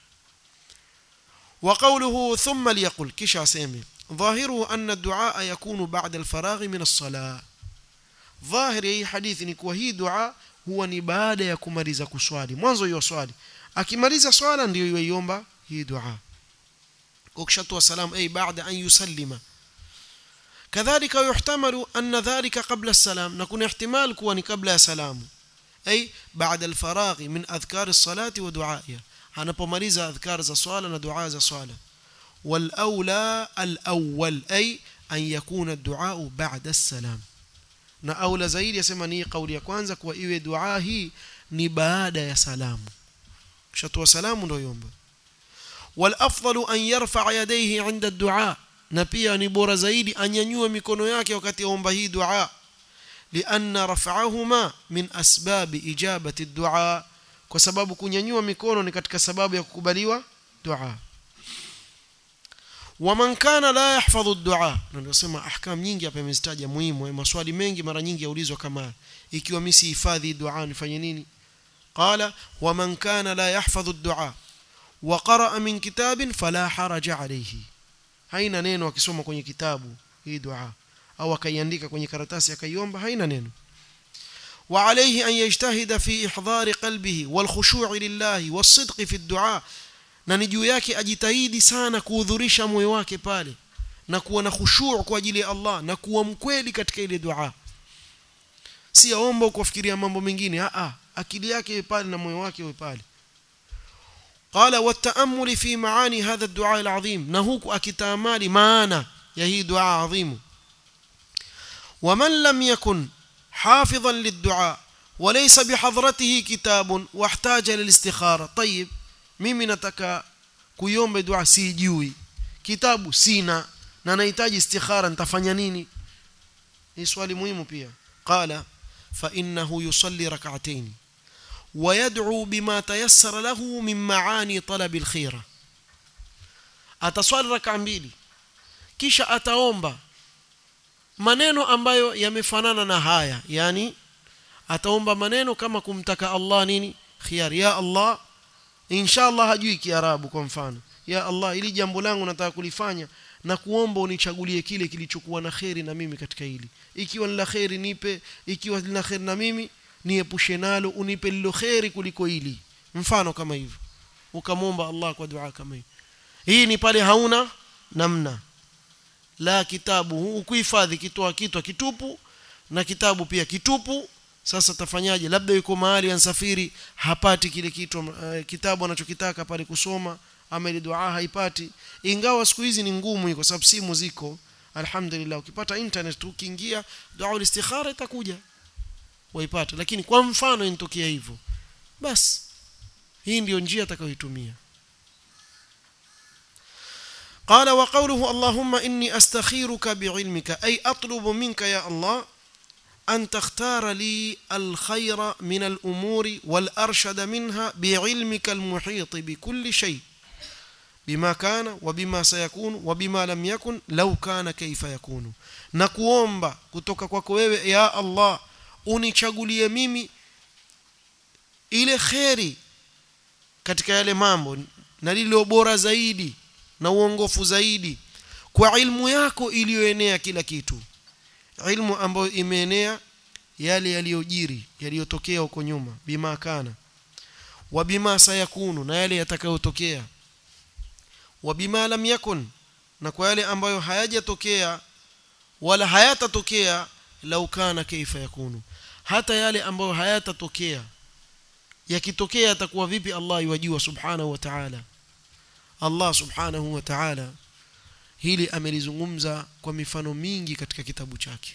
وقوله ثم ليقل كش اسمه ظاهره أن الدعاء يكون بعد الفراغ من الصلاة ظاهر hii hadithi ni kuwa hii dua huwa ni baada ya kumaliza kuswali mwanzo hiyo swali akimaliza swala ndio yoiomba hii dua ukishatoa salam ay baada an yusallima كذلك يحتمل أن ذلك قبل السلام نكون احتمال كوني قبل سلام أي بعد الفراغ من أذكار الصلاة ودعائها anapomaliza adhkar za swala na dua za swala walaula alawwal ay an yakuna ad-du'a ba'da as-salam na aula zaidi yasema ni kauli ya kwanza kuwa iwe dua hii ni baada ya salamu kishatoa salamu ndio yomba wal afdalu an yarfa yadayhi 'inda ad-du'a na pia ni bora zaidi anyanyue mikono yake wakati aomba hii dua لأن رفعهما من أسباب إجابة الدعاء kwa sababu kunyanyua mikono ni katika sababu ya kukubaliwa dua waman kana la yahfadhu ad-du'a ndio sema ahkam nyingi hapa imezitaja muhimu maswali mengi mara nyingi yaulizwa kama ikiwa mimi sihifadhi dua nifanye nini qala waman kana la yahfadhu ad-du'a wa qara'a min kitabin fala haraja alayhi haina neno akisoma kwenye kitabu hii dua au akaiandika kwenye karatasi akaiomba haina neno وعليه أن يجتهد في إحضار قلبه والخشوع لله والصدق في الدعاء na ni juu yake ajitahidi sana kuhudhurisha moyo wake pale na kuwa na khushu' kwa ajili ya Allah na kuwa mkweli katika ile dua si aomba kufikiria mambo mengine a a akili yake iwe pale na moyo wake uwe pale qala wataamuli fi maani hadha ad-du'a al-azim na huku akitamali maana ya hii dua adhimu ومن لم يكن حافظا للدعاء وليس بحضرته كتاب واحتاج للاستخارة طيب mimi nataka kuiomba dua sijui kitabu sina na nahitaji istikhara nitafanya nini ni swali muhimu pia qala fa innahu yusalli rak'atayn ويدعو بما تيسر له من معاني طلب الخير ataswali raka mbili kisha ataomba maneno ambayo yamefanana na haya yani ataomba maneno kama kumtaka Allah nini khiyar ya Allah inshallah hajui kiarabu kwa mfano ya Allah ili jambo langu nataka kulifanya na kuomba unichagulie kile kilichokuwa na kheri na mimi katika hili ikiwa ni la kheri nipe ikiwa lina kheri na mimi niepushe nalo unipe lilo kheri kuliko hili mfano kama hivyo ukamwomba Allah kwa dua kama hii hii ni pale hauna namna la kitabu ukuhifadhi kitoa kitwa kitupu na kitabu pia kitupu sasa tafanyaje labda yuko mahali ansafiri hapati kile kitu uh, kitabu anachokitaka pale kusoma ama ile dua haipati ingawa siku hizi ni ngumu kwa sababu simu ziko alhamdulillah ukipata internet tu ukiingia dua ulistikhara itakuja waipata lakini kwa mfano inatokea hivyo basi hii ndiyo njia atakayoitumia قال وقوله اللهم إني أستخيرك بعلمك أي أطلب منك يا الله أن تختار لي الخير من الأمور والأرشد منها بعلمك المحيط بكل شيء بما كان وبما سيكون وبما لم يكن لو كان كيف يكون نكوomba kutoka kwako wewe ya Allah unichagulie mimi ile kheri katika yale mambo na lilo bora zaidi na uongofu zaidi kwa ilmu yako iliyoenea kila kitu ilmu ambayo imeenea yale yaliyojiri yaliyotokea huko nyuma bima kana wa bima sayakunu na yale yatakayotokea wa bima lam yakun na kwa yale ambayo hayajatokea wala hayatatokea lau kana kaifa yakunu hata yale ambayo hayatatokea yakitokea yatakuwa vipi Allah yajua subhanahu wa ta'ala Allah subhanahu wa ta'ala hili amelizungumza kwa mifano mingi katika kitabu chake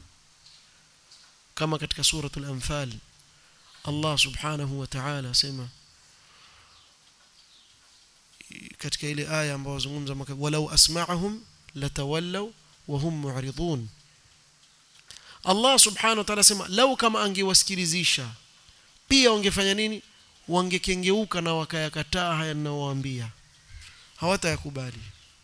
kama katika suratul anfal Allah subhanahu wa ta'ala asema katika ile aya ambayo zungumza walau asma'ahum latawallaw wa hum mu'ridun Allah subhanahu wa ta'ala asema lau kama angewasikilizisha pia wangefanya nini wangekengeuka na wakayakataa haya ninayowaambia hawatayakubali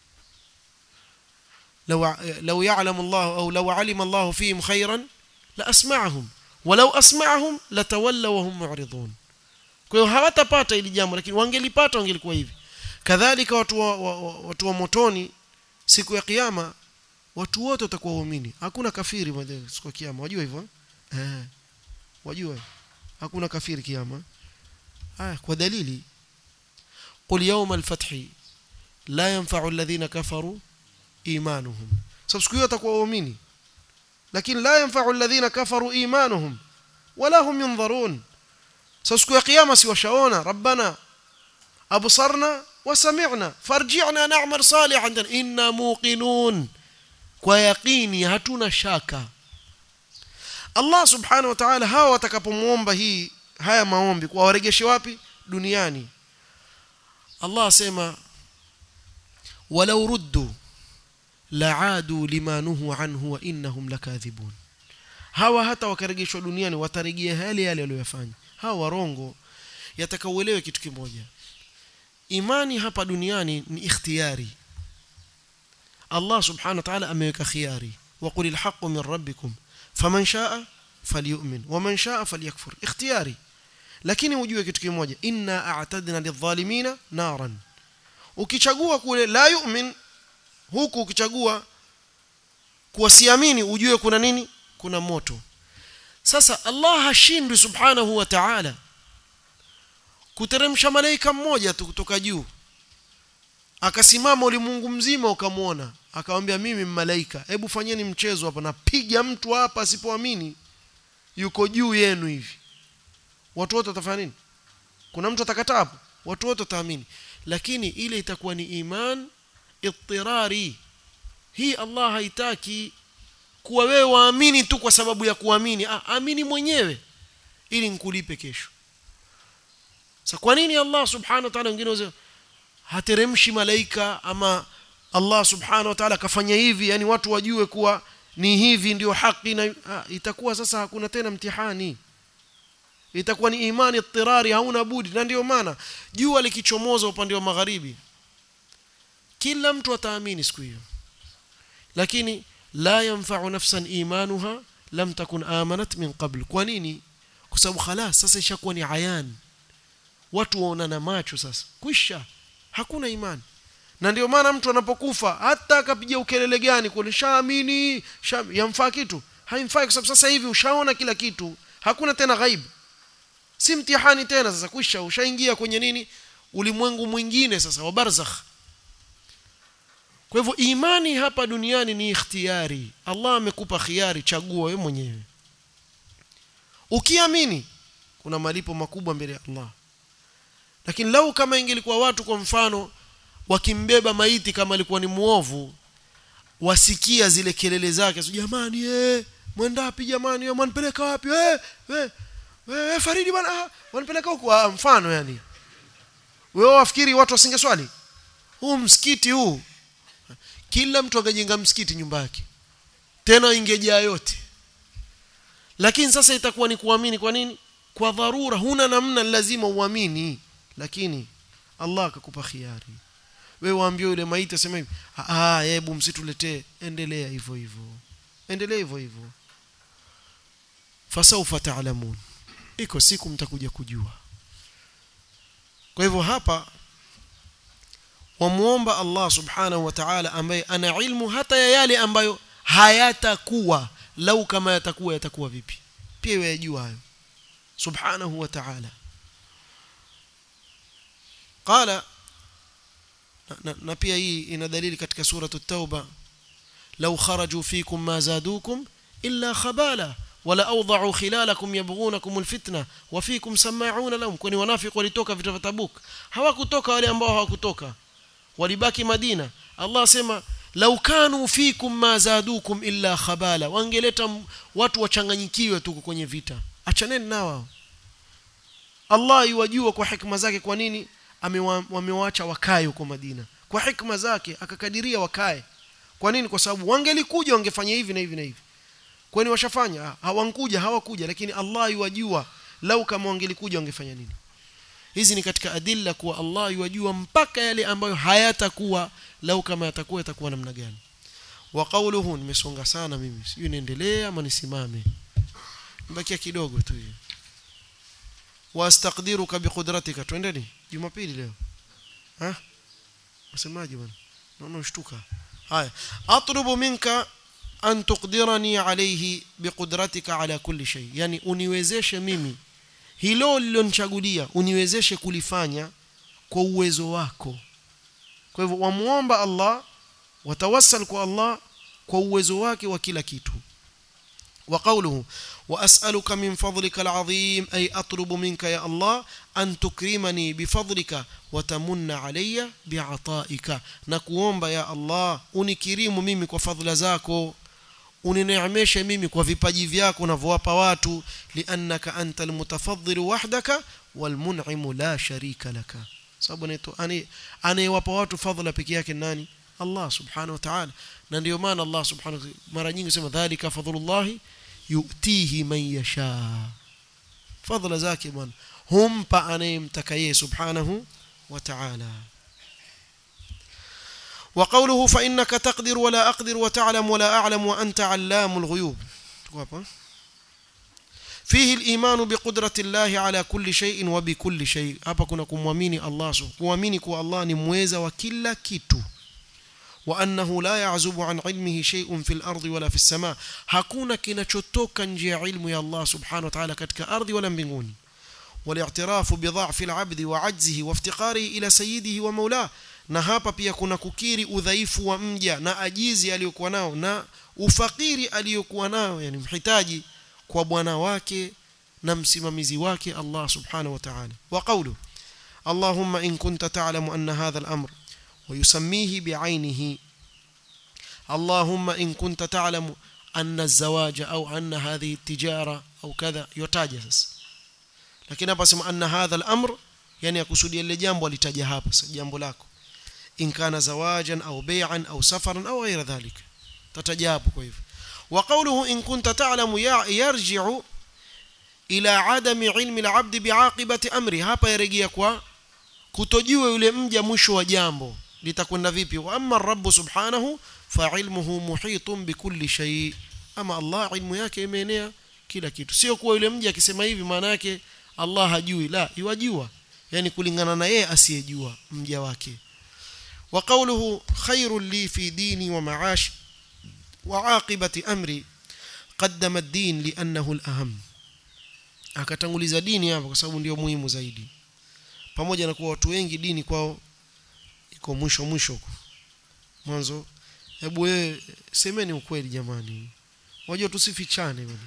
لو لو يعلم الله او لو علم الله فيهم خيرا لاسمعهم ولو اسمعهم لتولوا وهم معرضون kwa hiyo hawatapata ili jambo lakini wangelipata wangelikuwa hivi kadhalika watu wa, wa, watu wa motoni siku ya kiyama watu wote watakuwa waumini hakuna kafiri siku ya kiyama wajua hivyo eh wajua hakuna kafiri kiyama haya kwa dalili qul yawma al-fathi la yanfa'u alladhina kafaru imanuhum sababu siku hiyo watakuwa waumini lakini la yanfa'u alladhina kafaru imanuhum wala hum yunzarun sababu siku ya kiyama si washaona rabbana absarna wa sami'na farji'na na'mal salihan inna muqinun kwa yaqini hatuna shaka Allah subhanahu wa ta'ala hawa watakapomuomba hii haya maombi kwa waregeshe wapi duniani Allah asema walau ruddu la'adu lima nuhu anhu wa innahum lakathibun hawa hata wakarejeshwa duniani watarejea yale yale waliyofanya hawa warongo yatakauelewe kitu kimoja imani hapa duniani ni ikhtiyari Allah subhanahu wa ta'ala ameweka khiari wa qulil haqqu min rabbikum faman shaa falyu'min waman shaa falyakfur ikhtiyari lakini ujue kitu kimoja inna a'tadna lidh-dhalimina naran ukichagua kule la yu'min huku ukichagua kuwasiamini ujue kuna nini kuna moto sasa Allah hashindwi subhanahu wa ta'ala kuteremsha malaika mmoja tu kutoka juu akasimama ulimwengu mzima ukamwona akamwambia mimi malaika hebu fanyeni mchezo hapa napiga mtu hapa asipoamini yuko juu yenu hivi watu wote watafanya nini kuna mtu atakataa hapo watu wote wataamini lakini ile itakuwa ni iman ittirari hii Allah haitaki kuwa wewe waamini tu kwa sababu ya kuamini ah, amini mwenyewe ili nikulipe kesho sasa kwa nini Allah subhanahu wa ta'ala wengine wazee hateremshi malaika ama Allah subhanahu wa ta'ala kafanya hivi yani watu wajue kuwa ni hivi ndio haki na ah, itakuwa sasa hakuna tena mtihani itakuwa ni imani ittirari hauna budi na ndio maana jua likichomoza upande wa magharibi kila mtu ataamini siku hiyo lakini la yanfa'u nafsan imanuha lam takun amanat min qabl kwa nini kwa sababu khalas sasa ishakuwa ni ayan watu waonana macho sasa kwisha hakuna imani na ndio maana mtu anapokufa hata akapiga ukelele gani kule shaamini yamfaa kitu haimfai kwa sababu sasa hivi ushaona kila kitu hakuna tena ghaibu si mtihani tena sasa kwisha ushaingia kwenye nini ulimwengu mwingine sasa wa barzakh kwa hivyo imani hapa duniani ni ikhtiyari Allah amekupa khiari chagua wewe mwenyewe ukiamini kuna malipo makubwa mbele ya Allah lakini lau kama ingelikuwa watu kwa mfano wakimbeba maiti kama alikuwa ni muovu wasikia zile kelele zake so jamani eh mwenda wapi jamani eh mwanipeleka wapi eh eh wewe Faridi bwana wanipeleka huko mfano yani wewe wafikiri watu wasinge swali huu msikiti huu kila mtu akajenga msikiti nyumba yake tena ingejaa yote lakini sasa itakuwa ni kuamini kwa nini kwa dharura huna namna lazima uamini lakini Allah akakupa khiari wewe waambie yule maiti aseme hivi ah hebu msituletee endelea hivyo hivyo endelea hivyo hivyo fasaufa taalamun iko siku mtakuja kujua kwa hivyo hapa wamuomba Allah subhanahu wa ta'ala ambaye ana ilmu hata ya yale ambayo hayatakuwa lau kama yatakuwa yatakuwa vipi pia yajua hayo subhanahu wa ta'ala qala na pia hii ina dalili katika suratu at-tauba law kharaju fikum ma zadukum illa khabala wala awdha'u khilalakum yabghunakum alfitna wa fikum sama'una lahum kwani wanafiki walitoka vita vya Tabuk hawakutoka wale ambao hawakutoka walibaki Madina Allah asema law kanu fikum ma zadukum illa khabala wangeleta watu wachanganyikiwe tu kwenye vita achaneni nao Allah yuwajua kwa hikma zake kwa nini wamewaacha wakae huko Madina kwa hikma zake akakadiria wakae kwa nini kwa sababu wangelikuja wangefanya hivi na hivi na hivi kwani washafanya hawankuja hawakuja lakini Allah yuwajua lau kama wangelikuja wangefanya nini hizi ni katika adilla kuwa Allah yuwajua mpaka yale ambayo hayatakuwa lau kama yatakuwa yatakuwa namna gani wa qawluhu nimesonga sana mimi sijui niendelee ama nisimame mbakia kidogo tu hiyo wastaqdiruka biqudratika twendeni jumapili leo ha wasemaje bwana naona ushtuka haya atlubu minka an tuqdirani alayhi biqudratika ala kulli shay yani uniwezeshe mimi hilo lilonichagulia uniwezeshe kulifanya kwa uwezo wako kwa hivyo wamuomba Allah watawassal kwa Allah kwa uwezo wake wa kila kitu وقوله وأسألك من فضلك العظيم أي أطلب منك يا الله أن تكرمني بفضلك وتمن علي بعطائك نكوomba يا الله unikirimu mimi kwa fadhila zako unineemeshe mimi kwa vipaji vyako unavyowapa watu liannaka anta almutafaddil wahdaka walmun'im la sharika laka sababu anayewapa watu fadhila pekee yake nani Allah subhanahu wa ta'ala na ndio maana Allah subhanahu mara nyingi sema dhalika fadhlullah yu'tihi man yasha fadhila zake bwana humpa anayemtaka yeye subhanahu wa ta'ala وقوله فإنك تقدر ولا أقدر وتعلم ولا أعلم وأنت علام الغيوب فيه الإيمان بقدرة الله على كل شيء وبكل شيء hapa kuna kumwamini Allah kuamini kuwa Allah ni mweza wa kila kitu وأنه لا يعزب عن علمه شيء في الأرض ولا في السماء hakuna kinachotoka nje ya ilmu ya Allah subhanahu wa ta'ala katika ardhi wala mbinguni والاعتراف بضعف العبد وعجزه وافتقاره إلى سيده ومولاه na hapa pia kuna kukiri udhaifu wa mja na ajizi aliyokuwa nao na ufakiri aliyokuwa nao yani mhitaji kwa bwana wake na msimamizi wake Allah subhanahu wa ta'ala wa qawlu Allahumma in kunta ta'lamu anna hadha al-amr wa yusammihi bi'aynihi Allahumma in kunta ta'lamu anna az-zawaja au anna hadhihi at-tijara au kadha yotaja sasa lakini hapa sema anna hadha al-amr yani akusudia ile jambo alitaja hapa sasa jambo lako in kana zawajan au bay'an au safaran au ghayra dhalik tatajabu kwa hivyo وقوله إن كنت تعلم يرجع إلى عدم علم العبد بعاقبة أمره hapa yarejea kwa kutojua yule mja mwisho wa jambo litakwenda vipi wa amma rabb subhanahu fa ilmuhu muhitun bikulli shay ama Allah ilmu yake imeenea kila kitu sio kuwa yule mja akisema hivi maana yake Allah hajui la yajua yani kulingana na yeye asiyejua mja wake wa qawluhu khairul li fi dini wa ma'ashi وعاقبة أمري قدم الدين لأنه الأهم akatanguliza dini hapa kwa sababu ndio muhimu zaidi pamoja na kuwa watu wengi dini kwao iko mwisho mwisho mwanzo hebu wewe semeni ukweli jamani wajua tusifichane bwana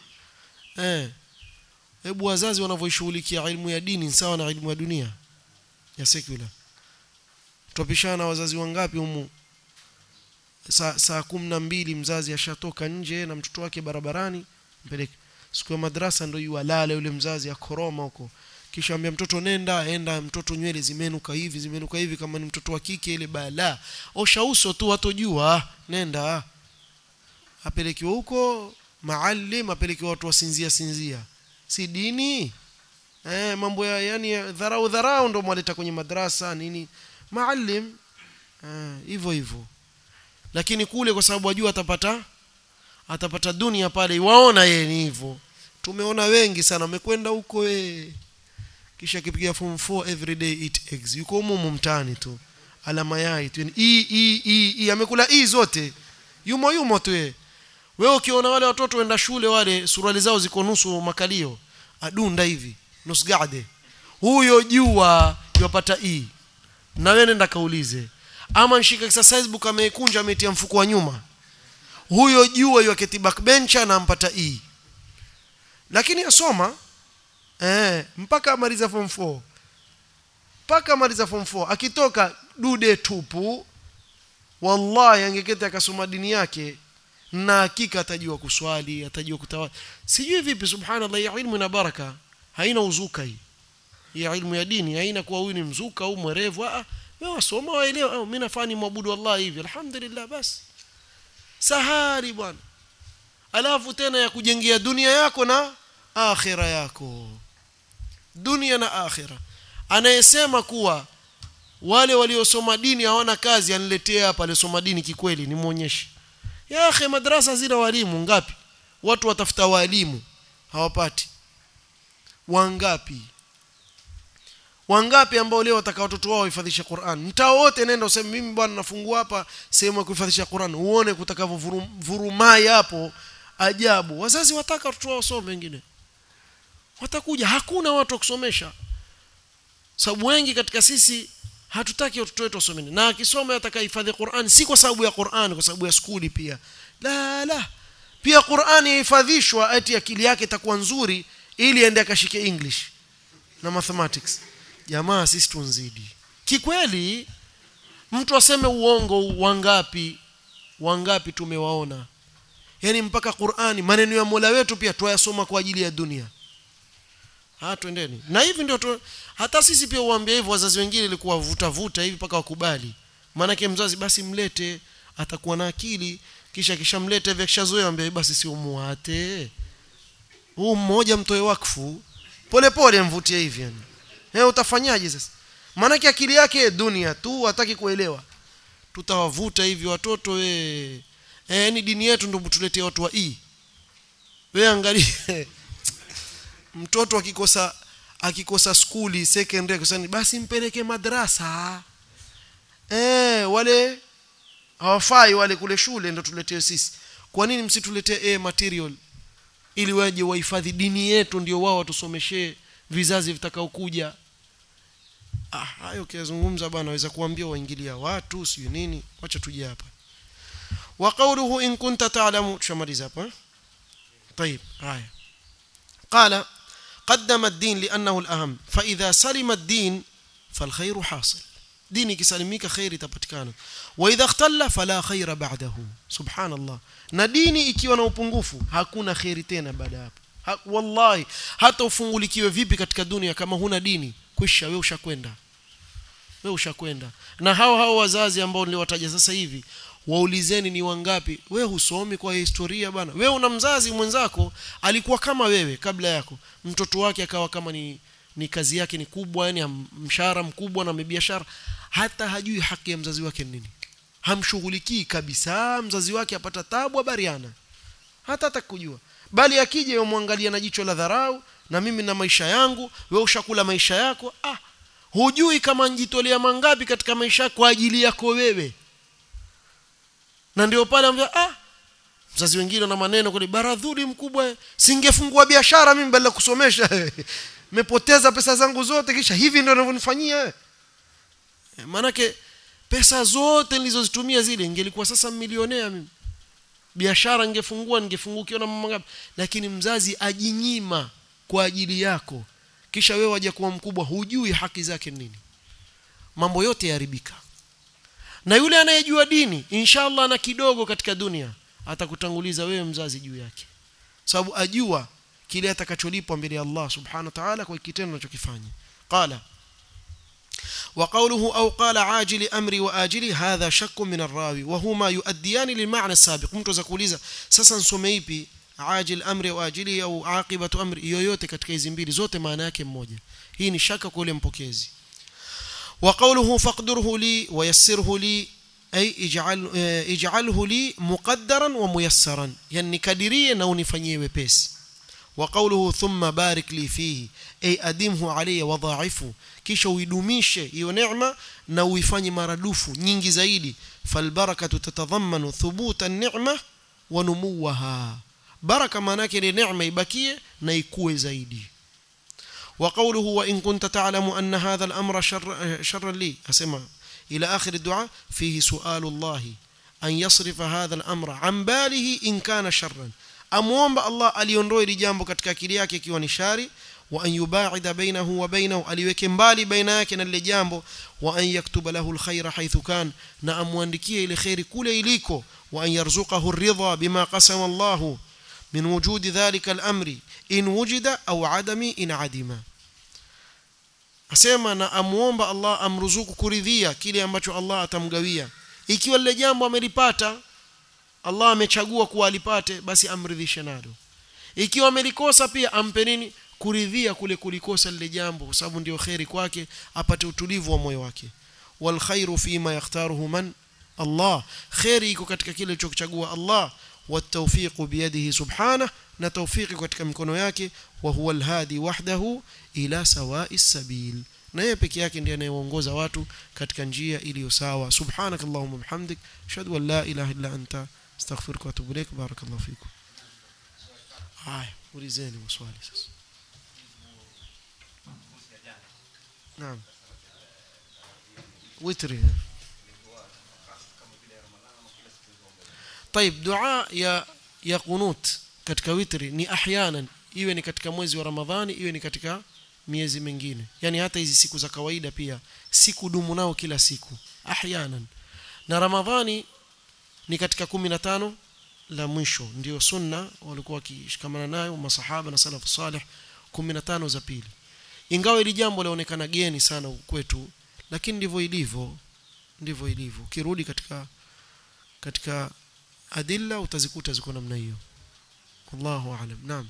eh hebu wazazi wanavyoshughulikia elimu ya dini sawa na elimu ya dunia ya secular tupishana wazazi wangapi humu saa saa kumi na mbili mzazi ashatoka nje na mtoto wake barabarani mpeleke siku ya madrasa ndio yualala yule mzazi akoroma huko kisha ambia mtoto nenda enda mtoto nywele zimenuka hivi zimenuka hivi kama ni mtoto wa kike ile bala osha uso tu watojua nenda apelekiwa huko maalim apelekiwa watu wasinzia sinzia si dini eh mambo ya yani dharau dharau ndio mwaleta kwenye madrasa nini maalim hivyo eh, hivyo lakini kule kwa sababu ajua atapata atapata dunia pale waona yeye ni hivyo tumeona wengi sana wamekwenda huko we kisha akipiga form 4 every day eat eggs yuko humo mtaani tu ala mayai tu e e e, e amekula e zote yumo yumo tu yeye wewe ukiona wale watoto wenda shule wale suruali zao ziko nusu makalio adunda hivi nusu gade huyo jua yupata e na wewe nenda kaulize ama nshika exercise book ameikunja ametia mfuko wa nyuma huyo jua yaketi backbench anampata E lakini asoma eh mpaka amaliza form 4 mpaka amaliza form 4 akitoka dude tupu wallahi angeketi akasoma dini yake na hakika atajua kuswali atajua kutawali sijui vipi subhanallah ya ilmu na baraka haina uzuka hii ya ilmu ya dini haina kuwa huyu ni mzuka au mwerevu ah wewe wasoma waelewa au mimi nafani mwabudu Allah hivi alhamdulillah basi sahari bwana alafu tena ya kujengea dunia yako na akhira yako dunia na akhira anayesema kuwa wale waliosoma dini hawana kazi aniletee hapa alisoma dini kikweli nimuonyeshe ya akhi madrasa zina walimu ngapi watu watafuta walimu hawapati wangapi wangapi ambao leo wataka watoto wao wahifadhishe Qur'an mtaa wote nenda useme mimi bwana nafungua hapa sehemu ya kuhifadhisha Qur'an uone kutakavurumai hapo ajabu wazazi wataka watoto wao wasome wengine watakuja hakuna watu wa kusomesha sababu wengi katika sisi hatutaki watoto wetu wasome na akisoma atakahifadhi Qur'an si kwa sababu ya Qur'an kwa sababu ya skuli pia la la pia Qur'an ihifadhishwa ati akili yake itakuwa nzuri ili aende akashike English na mathematics jamaa sisi tunzidi kikweli mtu aseme uongo wangapi wangapi tumewaona yani mpaka Qur'ani maneno ya Mola wetu pia tuyasoma kwa ajili ya dunia ah twendeni na hivi ndio tu, hata sisi pia uambie hivyo wazazi wengine ilikuwa vuta vuta hivi mpaka wakubali maana mzazi basi mlete atakuwa na akili kisha kishamleta hivi akishazoea ambie basi si umuate huu mmoja mtoe wakfu pole pole mvutie hivi yani eh utafanyaje sasa maana akili yake dunia tu hataki kuelewa tutawavuta hivi watoto we eh yani dini yetu ndio tuletee watu wa e we angalie mtoto akikosa akikosa skuli secondary kusani basi mpeleke madrasa eh wale hawafai wale kule shule ndio tuletee sisi kwa nini msituletee eh, material ili waje wahifadhi dini yetu ndio wao watusomeshee vizazi vitakaokuja ah hayo kiyazungumza bwana naweza kuambia waingilia watu sio nini wacha tuje hapa wa qawluhu in kunta ta'lamu tushamaliza hapa طيب haya قال قدم الدين لأنه الأهم فإذا سلم الدين فالخير حاصل ديني كسلميك خير تبتكانا وإذا اختل فلا خير بعده سبحان الله na dini ikiwa na upungufu hakuna kheri tena baada hapo ha, wallahi hata ufungulikiwe vipi katika dunia kama huna dini kwisha wewe ushakwenda wewe ushakwenda na hao hao wazazi ambao niliwataja sasa hivi waulizeni ni wangapi wewe husomi kwa historia bana wewe una mzazi mwenzako alikuwa kama wewe kabla yako mtoto wake akawa kama ni ni kazi yake ni kubwa yani mshahara mkubwa na biashara hata hajui haki ya mzazi wake nini hamshughulikii kabisa mzazi wake apata tabu habariana hata atakujua bali akija yomwangalia na jicho la dharau na mimi na maisha yangu wewe ushakula maisha yako ah hujui kama njitolea mangapi katika maisha kwa ajili yako wewe na ndio pale ambia ah mzazi wengine na maneno kule baradhuli mkubwa singefungua biashara mimi badala kusomesha nimepoteza pesa zangu zote kisha hivi ndio unavyonifanyia maanake pesa zote nilizozitumia zile ingelikuwa sasa milionea mimi biashara ningefungua ningefungukiwa na mama ngapi lakini mzazi ajinyima kwa ajili yako kisha wewe waje kuwa mkubwa hujui haki zake nini mambo yote yaharibika na yule anayejua dini inshallah na kidogo katika dunia atakutanguliza wewe mzazi juu yake sababu ajua kile atakacholipwa mbele ya Allah subhanahu wa ta'ala kwa kitendo anachokifanya qala وقوله أو قال عاجل أمري وآجلي هذا شك من الراوي وهما يؤديان للمعنى السابق mtu zakuuliza sasa nisome ipi ajil amri au ajili au aqibatu amri yoyote katika hizi mbili zote maana yake mmoja hii ni shaka kwa yule mpokezi وقوله فاقدره لي ويسره لي أي اجعل اجعله لي مقدرا وميسرا يعني كدريه na unifanyie wepesi وقوله ثم بارك لي فيه أي أدمه علي وضاعفه kisha uidumishe hiyo neema na uifanye maradufu nyingi zaidi falbarakatu tatadhammanu thubuta an-ni'ma wa numuwaha baraka maana yake ile neema ibakie na ikue zaidi وقوله وإن كنت تعلم أن هذا الأمر شر شرا لي أسمع إلى آخر الدعاء فيه سؤال الله أن يصرف هذا الأمر عن باله إن كان شرا أموomba Allah aliondoe ili jambo katika akili yake ikiwa ni shari wa an yubaida bainahu wa bainahu aliweke mbali baina yake na lile jambo wa an yaktuba lahu alkhaira haythu kan na amwandikie ile khairi kule iliko wa an yarzuqahu ar-ridha bima qasama Allah min wujudi dhalika al-amri in wujida au adami in adima asema na amuomba Allah amruzuku kuridhia kile ambacho Allah atamgawia ikiwa lile jambo amelipata Allah amechagua kuwa alipate basi amridhishe nalo ikiwa amelikosa pia ampe nini kuridhia kule kulikosa lile jambo kwa sababu ndio khairi kwake apate utulivu wa moyo wake wal khairu fima yakhtaruhu man Allah khairi iko katika kile alichochagua Allah والتوفيق بيده سبحانه na tawfiki katika mikono yake wa huwa alhadi wahdahu ila sawa'i sabil na yeye peke yake ndiye anayeongoza watu katika njia iliyo sawa subhanakallahumma bihamdik ashhadu an la ilaha illa anta astaghfiruka wa atubu ilaik barakallahu fikum haya ulizeni maswali sasa naam witri طيب دعاء يا ya qunut katika witri ni ahyanan iwe ni katika mwezi wa ramadhani iwe ni katika miezi mingine yani hata hizi siku za kawaida pia siku dumu nao kila siku ahyanan na ramadhani ni katika 15 la mwisho ndio sunna walikuwa wakishikamana nayo masahaba na salafu salih 15 za pili ingawa ili jambo laonekana geni sana kwetu lakini ndivyo ilivyo ndivyo ilivyo kirudi katika katika adilla utazikuta ziko namna hiyo wallahu aalam naam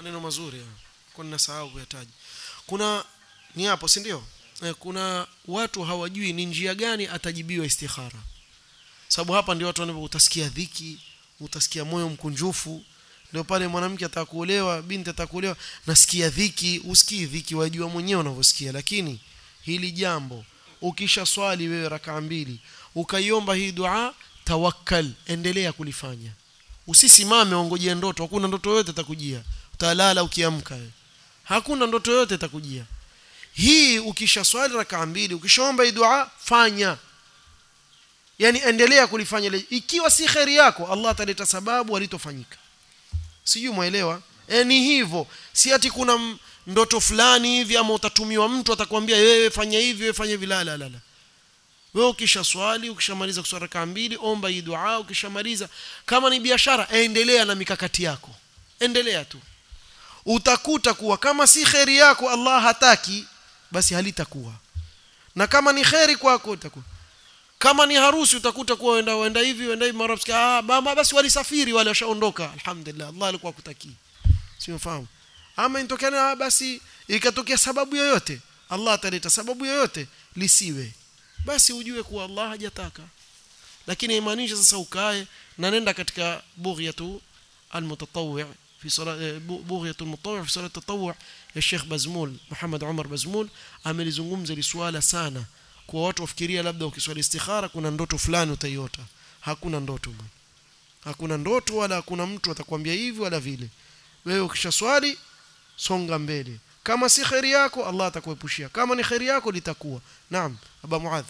maneno mazuri kwa ninasahau kuyataja kuna ni hapo si ndio eh, kuna watu hawajui ni njia gani atajibiwa istikhara sababu hapa ndio watu wanapo utasikia dhiki utasikia moyo mkunjufu ndio pale mwanamke atakuolewa binti atakuolewa nasikia dhiki usikii dhiki wajua mwenyewe unavyosikia lakini hili jambo ukisha swali wewe rakaa mbili ukaiomba hii dua tawakkal endelea kulifanya usisimame ongojea ndoto hakuna ndoto yoyote itakujia utalala ukiamka hakuna ndoto yoyote itakujia hii ukisha swali rakaa mbili ukishaomba hii dua fanya yani endelea kulifanya ikiwa si kheri yako Allah ataleta sababu alitofanyika sijui muelewa e, ni hivyo si ati kuna ndoto fulani hivi ama utatumiwa mtu atakwambia wewe fanya hivi wewe fanya hivi la la la wewe ukisha swali ukishamaliza kuswali rakaa mbili omba hii dua ukishamaliza kama ni biashara endelea na mikakati yako endelea tu utakuta kuwa kama si kheri yako Allah hataki basi halitakuwa na kama ni kheri kwako itakuwa kama ni harusi utakuta kuwa wenda wenda hivi wenda hivi mara ah mama basi walisafiri wale washaondoka alhamdulillah Allah alikuwa akutaki simefahamu ama intokana basi ikatokea sababu yoyote Allah ataleta sababu yoyote lisiwe basi ujue kuwa Allah hajataka lakini imaanisha sasa ukae na nenda katika bughyatu almutatawwi في صلاة بغية المطوع في صلاة التطوع يا Sheikh Bazmul Muhammad Umar Bazmul amelizungumza li swala sana kwa watu wafikiria labda ukiswali istikhara kuna ndoto fulani utaiota hakuna ndoto bwana hakuna ndoto wala hakuna mtu atakwambia hivi wala vile wewe ukishaswali songa mbele kama si khairi yako Allah atakuepushia kama ni khairi yako litakuwa naam aba muadh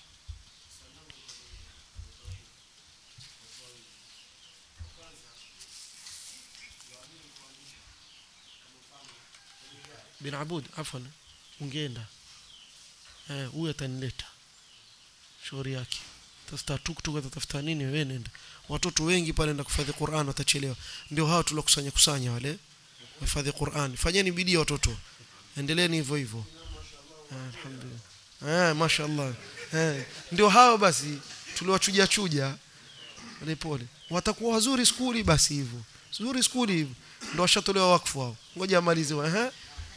bin abud afwan ungeenda eh huyu atanileta shauri yake tafuta tuktuk atatafuta nini wewe nenda watoto wengi pale nenda kufadhi Qur'an watachelewa ndio hao tulokusanya kusanya wale wafadhi Qur'an fanyeni bidii watoto endeleeni hivyo hivyo alhamdulillah eh mashaallah eh ndio hao basi tuliwachuja chuja pole pole watakuwa wazuri skuli basi hivyo nzuri skuli hivyo ndio washatolewa wakfu hao ngoja amalize eh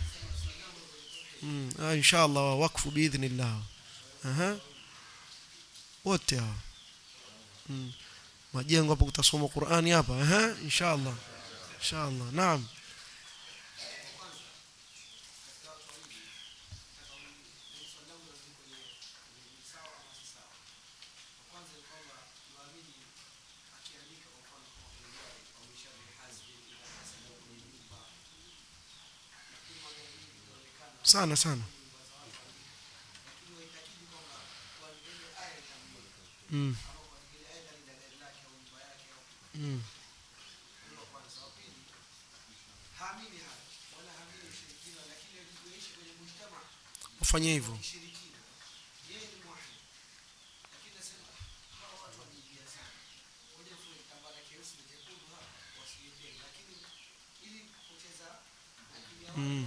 mm ah inshallah wakfu biidhnillah aha wote hao mm. majengo hapo kutasoma Qur'ani hapa eh inshallah inshallah naam sana sana mm. Mm. ufanye hivyo mm.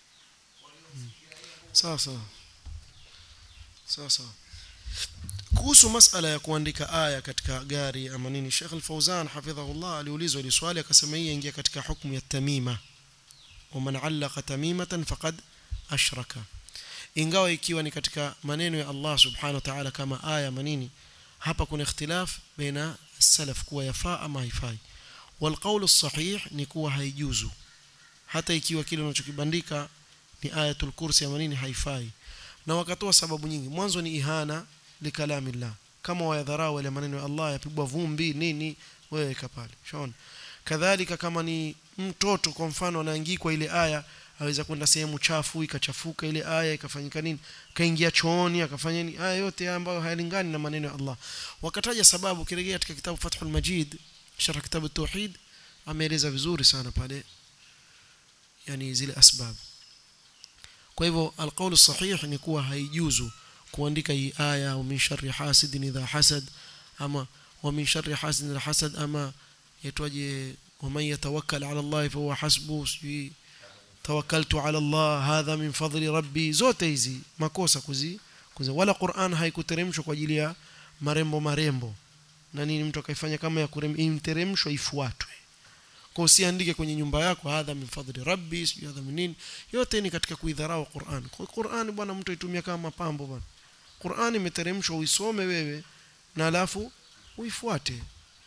sawa sawa sawa sawa kuhusu masala ya kuandika aya katika gari ama nini Sheikh Al-Fauzan hafidhahullah aliulizwa ile swali akasema hii ingia katika hukumu ya tamima ومن علق تميمة فقد ashraka ingawa ikiwa ni katika maneno ya Allah subhanahu wa ta'ala kama aya manini hapa kuna ikhtilaf baina salaf kuwa yafaa ama haifai والقول الصحيح ni kuwa haijuzu hata ikiwa kile unachokibandika ni ayatul kursi ama nini haifai na wakatoa sababu nyingi mwanzo ni ihana likalamillah kama wayadharau wale maneno ya Allah yapigwa vumbi nini wewe kapale shaona kadhalika kama ni mtoto kwa mfano anaangikwa ile aya aweza kwenda sehemu chafu ikachafuka ile aya ikafanyika nini kaingia chooni akafanya nini aya yote ambayo hayalingani na maneno ya Allah wakataja sababu kirejea katika kitabu Fathul Majid sharh kitabu Tauhid ameeleza vizuri sana pale yani zile asbab kwa hivyo alqaulu sahih ni kuwa haijuzu kuandika hii aya au min sharri hasidin idha hasad ama wa min sharri hasidin idha hasad ama yatwaje ومن يتوكل على الله فهو حسبه tawakkaltu ala Allah hadha min fadli rabbi zote hizi makosa kuzi, kuzi. wala Qur'an haikuteremshwa kwa ajili ya marembo marembo na nini mtu akaifanya kama ya kuremshwa ifuatwe kwa usiandike kwenye nyumba yako hadha min fadli rabbi sijui hadha min nini yote ni katika kuidharau Qur'an kwa Qur'an bwana mtu aitumia kama mapambo bwana Qur'an imeteremshwa uisome wewe na alafu uifuate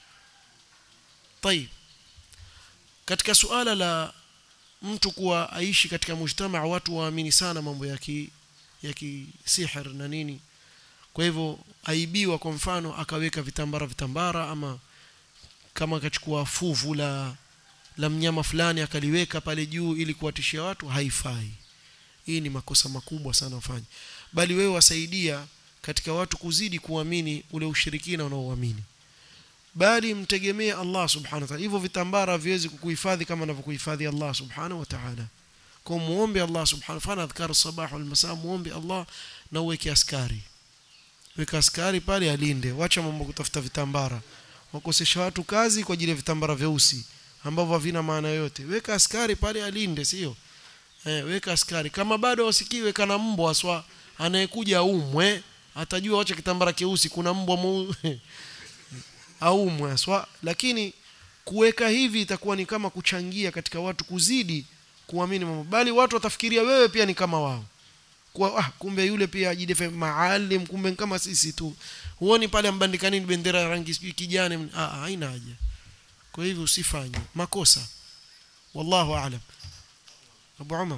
طيب katika suala la mtu kuwa aishi katika mujtamaa watu waamini sana mambo ya ki ya kisihir na nini kwa hivyo aibiwa kwa mfano akaweka vitambara vitambara ama kama akachukua fuvu la la mnyama fulani akaliweka pale juu ili kuwatishia watu haifai hii ni makosa makubwa sana ufanye bali wewe wasaidia katika watu kuzidi kuamini ule ushirikina unaoamini bali mtegemee Allah subhanahu wa ta'ala hivyo vitambara viwezi kukuhifadhi kama anavyokuhifadhi Allah subhanahu wa ta'ala kwa muombe Allah subhanahu fanya adhkar sabah wal masa muombe Allah na uweke askari weka askari pale alinde wacha mambo kutafuta vitambara wakosesha watu kazi kwa ajili ya vitambara vyeusi ambavyo havina maana yote weka askari pale alinde sio eh, weka askari kama bado wasikiwe kana mbwa aswa anayekuja umwe atajua wacha kitambara keusi kuna mbwa mu aumwe aswa lakini kuweka hivi itakuwa ni kama kuchangia katika watu kuzidi kuamini mambo bali watu watafikiria wewe pia ni kama wao kwa ah, kumbe yule pia ajidefe maalim kumbe kama sisi tu huoni pale mbandikani bendera ya rangi sijui kijani ah haina haja kwa hivyo usifanye makosa wallahu aalam Abu Umar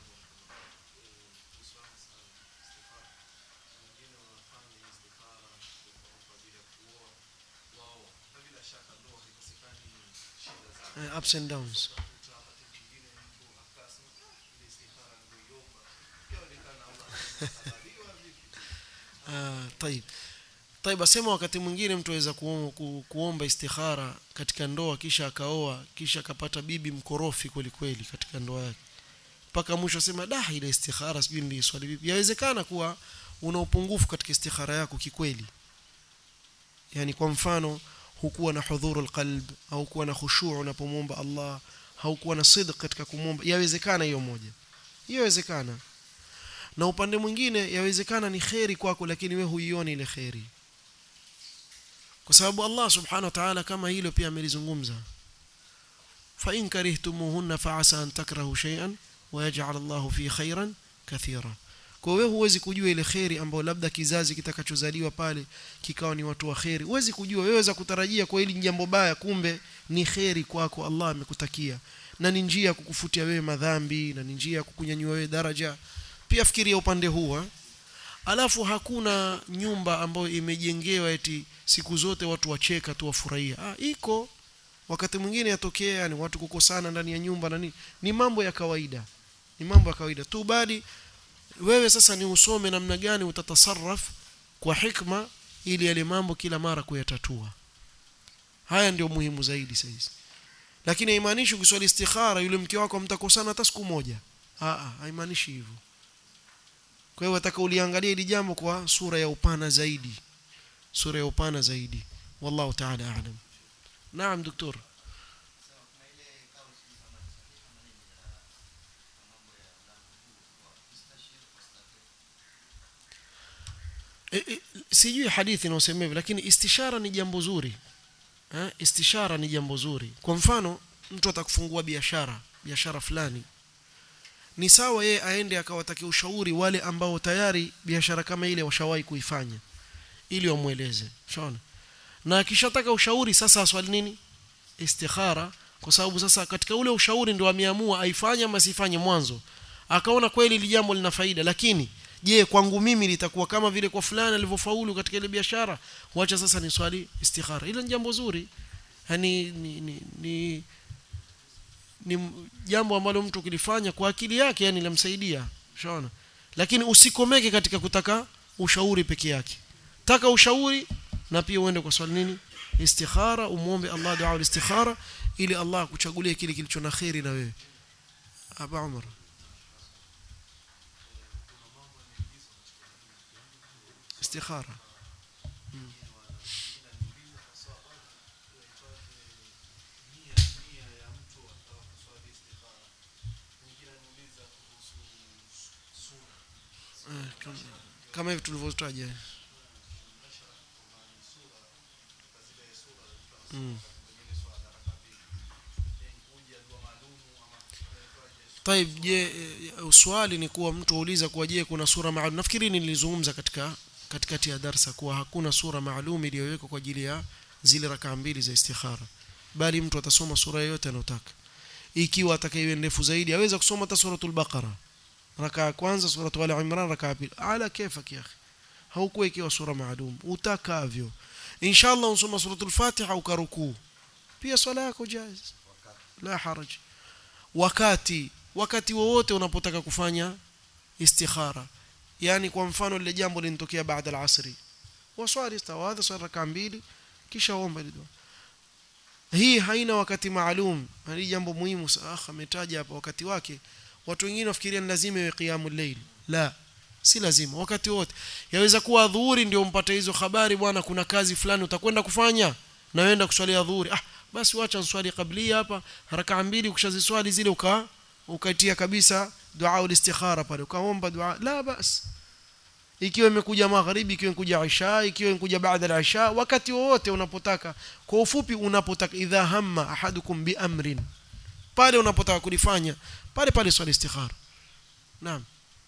uh, ups and downs ah طيب طيب asema wakati mwingine mtu aweza ku, ku, kuomba istikhara katika ndoa kisha akaoa kisha akapata bibi mkorofi kweli kweli katika ndoa yake mpaka mwisho asema da ile istikhara sijui ndi swali vipi yawezekana kuwa una upungufu katika istikhara yako kikweli yani kwa mfano hukuwa na hudhurul qalb au kuwa na khushu' unapomwomba Allah haukuwa na sidq katika kumwomba yawezekana hiyo moja hiyo yawezekana na upande mwingine yawezekana ni kheri kwako lakini wewe huioni ile kheri kwa sababu Allah subhanahu wa ta'ala kama hilo pia amelizungumza fa in karihtumuhunna fa asa an takrahu shay'an wa yaj'al Allahu fi khairan kathira kwa wewe huwezi kujua ile kheri ambayo labda kizazi kitakachozaliwa pale kikawa ni watu wa kheri huwezi kujua wewe waweza kutarajia kwa hili jambo baya kumbe ni kheri kwako Allah amekutakia na ni njia ya kukufutia wewe madhambi na ni njia ya kukunyanyua wewe daraja pia fikiria upande huu alafu hakuna nyumba ambayo imejengewa eti siku zote watu wacheka tu wafurahia ah iko wakati mwingine yatokea yani watu kukosana ndani ya nyumba na nini ni mambo ya kawaida ni mambo ya kawaida tu bali wewe sasa ni usome namna gani utatasarraf kwa hikma ili yale mambo kila mara kuyatatua haya ndio muhimu zaidi sasa lakini haimaanishi ukiswali istikhara yule mke wako mtakosana hata siku moja a a haimaanishi hivyo kwa hiyo wataka uliangalia hili jambo kwa sura ya upana zaidi sura ya upana zaidi wallahu ta'ala a'lam naam daktari e, e, sijui hadithi inaosema hivyo lakini istishara ni jambo zuri ha? istishara ni jambo zuri kwa mfano mtu atakufungua biashara biashara fulani ni sawa yeye aende akawatakia ushauri wale ambao tayari biashara kama ile washawahi kuifanya ili wamweleze shaona na akishataka ushauri sasa aswali nini istikhara kwa sababu sasa katika ule ushauri ndio ameamua aifanye ama asifanye mwanzo akaona kweli ili jambo lina faida lakini je kwangu mimi litakuwa kama vile kwa fulani alivyofaulu katika ile biashara wacha sasa ni swali istikhara ile ni jambo zuri yani ni, ni, ni ni jambo ambalo mtu kilifanya kwa akili yake yani lamsaidia ushaona lakini usikomeke katika kutaka ushauri peke yake taka ushauri na pia uende kwa swali nini istikhara umuombe Allah dua istikhara ili Allah akuchagulie kile kilicho na khairi na wewe Aba Umar istikhara hmm. kama hivi tulivyotaja mm. طيب je swali ni kuwa mtu auliza kuwa je kuna sura maalum nafikiri nilizungumza katika katikati ya darsa kuwa hakuna sura maalum iliyowekwa kwa ajili ya zile rakaa mbili za istikhara bali mtu atasoma sura yoyote anayotaka ikiwa atakayewe ndefu zaidi aweza kusoma hata suratul baqara rakaa ya kwanza suratul ali imran rakaa ya pili ala kefak ya akhi haukuwa ikiwa sura maalum utakavyo inshallah usoma suratul fatiha ukarukuu pia swala yako jaiz la haraj wakati wakati wowote unapotaka kufanya istikhara yani kwa mfano lile jambo linatokea baada al-asri waswali istawadha swala rakaa mbili kisha omba ile dua hii haina wakati maalum hili jambo muhimu akh ametaja hapa wakati wake watu wengine wafikiria ni lazima iwe qiyamul layl la si lazima wakati wote yaweza kuwa dhuhuri ndio mpate hizo habari bwana kuna kazi fulani utakwenda kufanya na wenda kuswalia dhuhuri ah basi wacha nswali kablia hapa haraka mbili ukishaziswali zile uka ukaitia kabisa dua ulistikhara pale ukaomba dua la bas ikiwa imekuja magharibi ikiwa imekuja isha ikiwa imekuja baada ya isha wakati wowote unapotaka kwa ufupi unapotaka idha hamma ahadukum bi amrin pale unapotaka kulifanya pale pale swali istikhara naam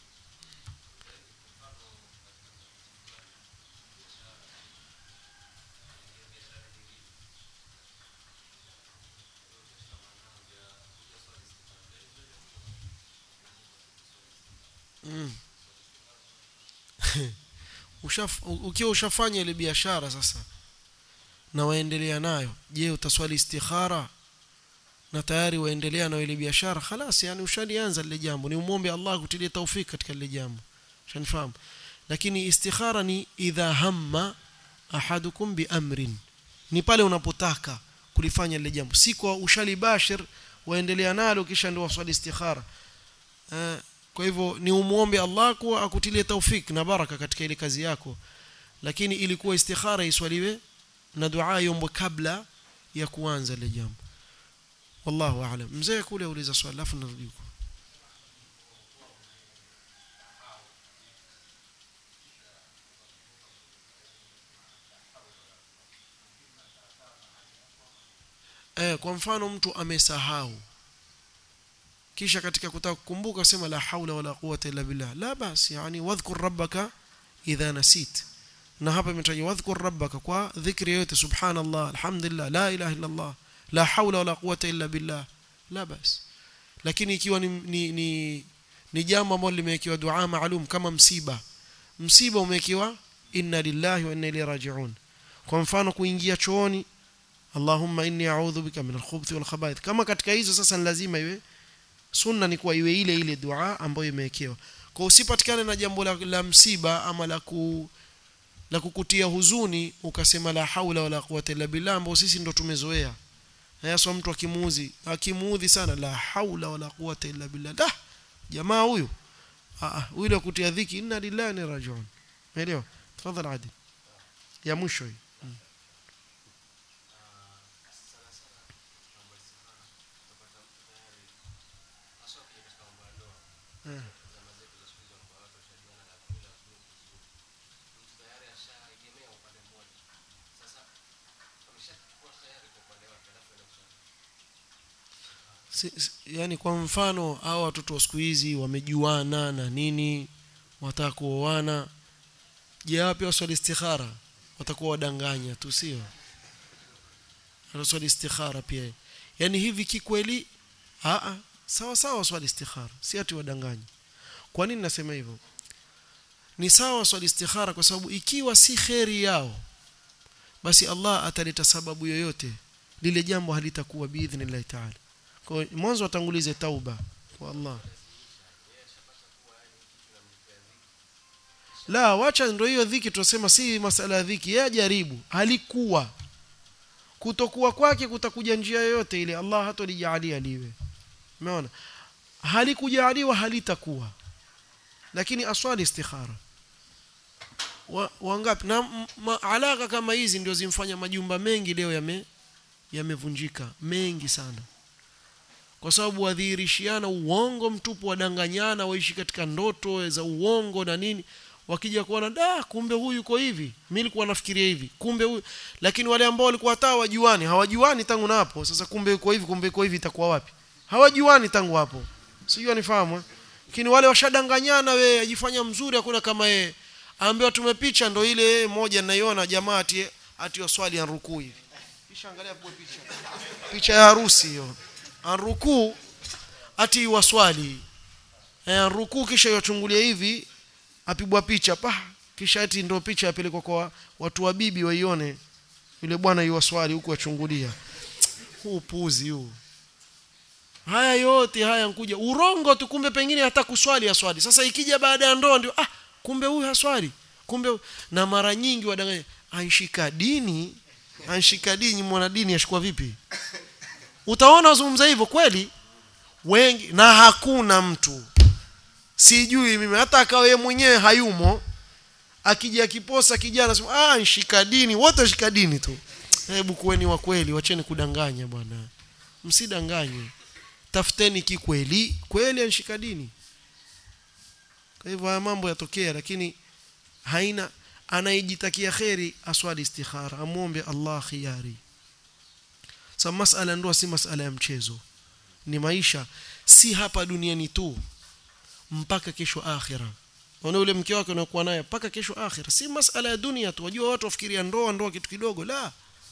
Mm. Ushaf, ukiwa ushafanya ile biashara sasa na waendelea nayo je utaswali istikhara na tayari waendelea na ile biashara خلاص yani ushalianza lile jambo ni umombe Allah kutilie taufik katika lile jambo shanifahamu lakini istikhara ni idha hamma ahadukum bi amrin ni pale unapotaka kulifanya lile jambo si kwa ushalibashir waendelea nalo kisha ndio waswali istikhara uh, kwa hivyo ni umuombe Allah kuwa akutilie taufik na baraka katika ile kazi yako lakini ilikuwa istikhara iswaliwe na dua iombwe kabla ya kuanza ile jambo wallahu aalam mzee kule uliza swali alafu narudi huko eh kwa mfano mtu amesahau kisha katika kutaka kukumbuka sema la haula wala quwwata illa billah la bas yani wadhkur rabbaka idha nasit na hapa imetajwa wadhkur rabbaka kwa dhikri yote subhanallah alhamdulillah la ilaha illa allah la haula wala quwwata illa billah la bas lakini ikiwa ni ni, ni, ni jambo ambalo limewekewa dua maalum kama msiba msiba umewekewa inna lillahi wa inna ilaihi raji'un kwa mfano kuingia chooni Allahumma inni a'udhu bika min al-khubuthi wal khaba'ith kama katika hizo sasa ni lazima iwe sunna ni kuwa iwe ile ile dua ambayo imewekewa kwa usipatikane na jambo la, la msiba ama la ku la kukutia huzuni ukasema la haula wala quwwata illa billah ambao sisi ndo tumezoea hasa mtu akimuudhi akimuudhi sana la haula wala quwwata illa billah da jamaa huyu ah huyu ile kutia dhiki inna lillahi wa rajiun umeelewa tafadhali adi ya mwisho hii si, si, yani kwa mfano hao watoto wa siku hizi wamejuana na nini wataka kuoana je wapi waswali istikhara watakuwa wadanganya tu sio wanaswali istikhara pia yani hivi kikweli a sawa sawa swali istikhara si ati wadanganya kwa nini nasema hivyo ni sawa swali istikhara kwa sababu ikiwa si kheri yao basi Allah ataleta sababu yoyote lile jambo halitakuwa biidhnillah ta'ala kwa mwanzo watangulize tauba kwa Allah la wacha ndio hiyo dhiki tunasema si masala ya dhiki yeye jaribu halikuwa kutokuwa kwake kutakuja njia yoyote ile Allah hatolijalia liwe umeona halikujaliwa halitakuwa lakini aswali istikhara wa, wangapi na ma, alaka kama hizi ndio zimfanya majumba mengi leo yame yamevunjika mengi sana kwa sababu wadhihirishiana uongo mtupu wadanganyana waishi katika ndoto za uongo na nini wakija kuona da kumbe huyu yuko hivi mimi nilikuwa nafikiria hivi kumbe huyu lakini wale ambao walikuwa hata wajuani hawajuani tangu na hapo sasa kumbe yuko hivi kumbe yuko hivi itakuwa wapi hawajuani tangu hapo sijui anifahamu lakini wale washadanganyana we ajifanya mzuri hakuna kama yeye aambiwa tumepicha ndo ile moja naiona jamaa ati ati waswali anrukuu hivi kisha angalia hapo picha picha ya harusi hiyo anrukuu ati waswali eh anrukuu kisha yochungulia hivi apigwa picha pa kisha ati ndo picha yapelekwa kwa watu wa bibi waione yule bwana yuwaswali huku achungulia huu puzi huu haya yote haya nkuja urongo tu kumbe pengine hata kuswali aswali sasa ikija baada ya ndoa ndio ah kumbe huyu haswali kumbe na mara nyingi wadanganya anshika dini anshika dini mwana dini ashikwa vipi utaona wazungumza hivyo kweli wengi na hakuna mtu sijui mimi hata akawa yeye mwenyewe hayumo akija akiposa kijana sema ah nshika dini wote washika dini tu hebu kuweni wa kweli wacheni kudanganya bwana msidanganye tafuteni kikweli kweli anshika dini kwa hivyo haya mambo yatokea lakini haina anayejitakia kheri aswali istikhara amwombe Allah khiyari sa masala ndoa si masala ya mchezo ni maisha si hapa duniani tu mpaka kesho akhira ona ule mke wake unakuwa naye mpaka kesho akhira si masala ya dunia tu wajua watu wafikiria ndoa ndoa kitu kidogo la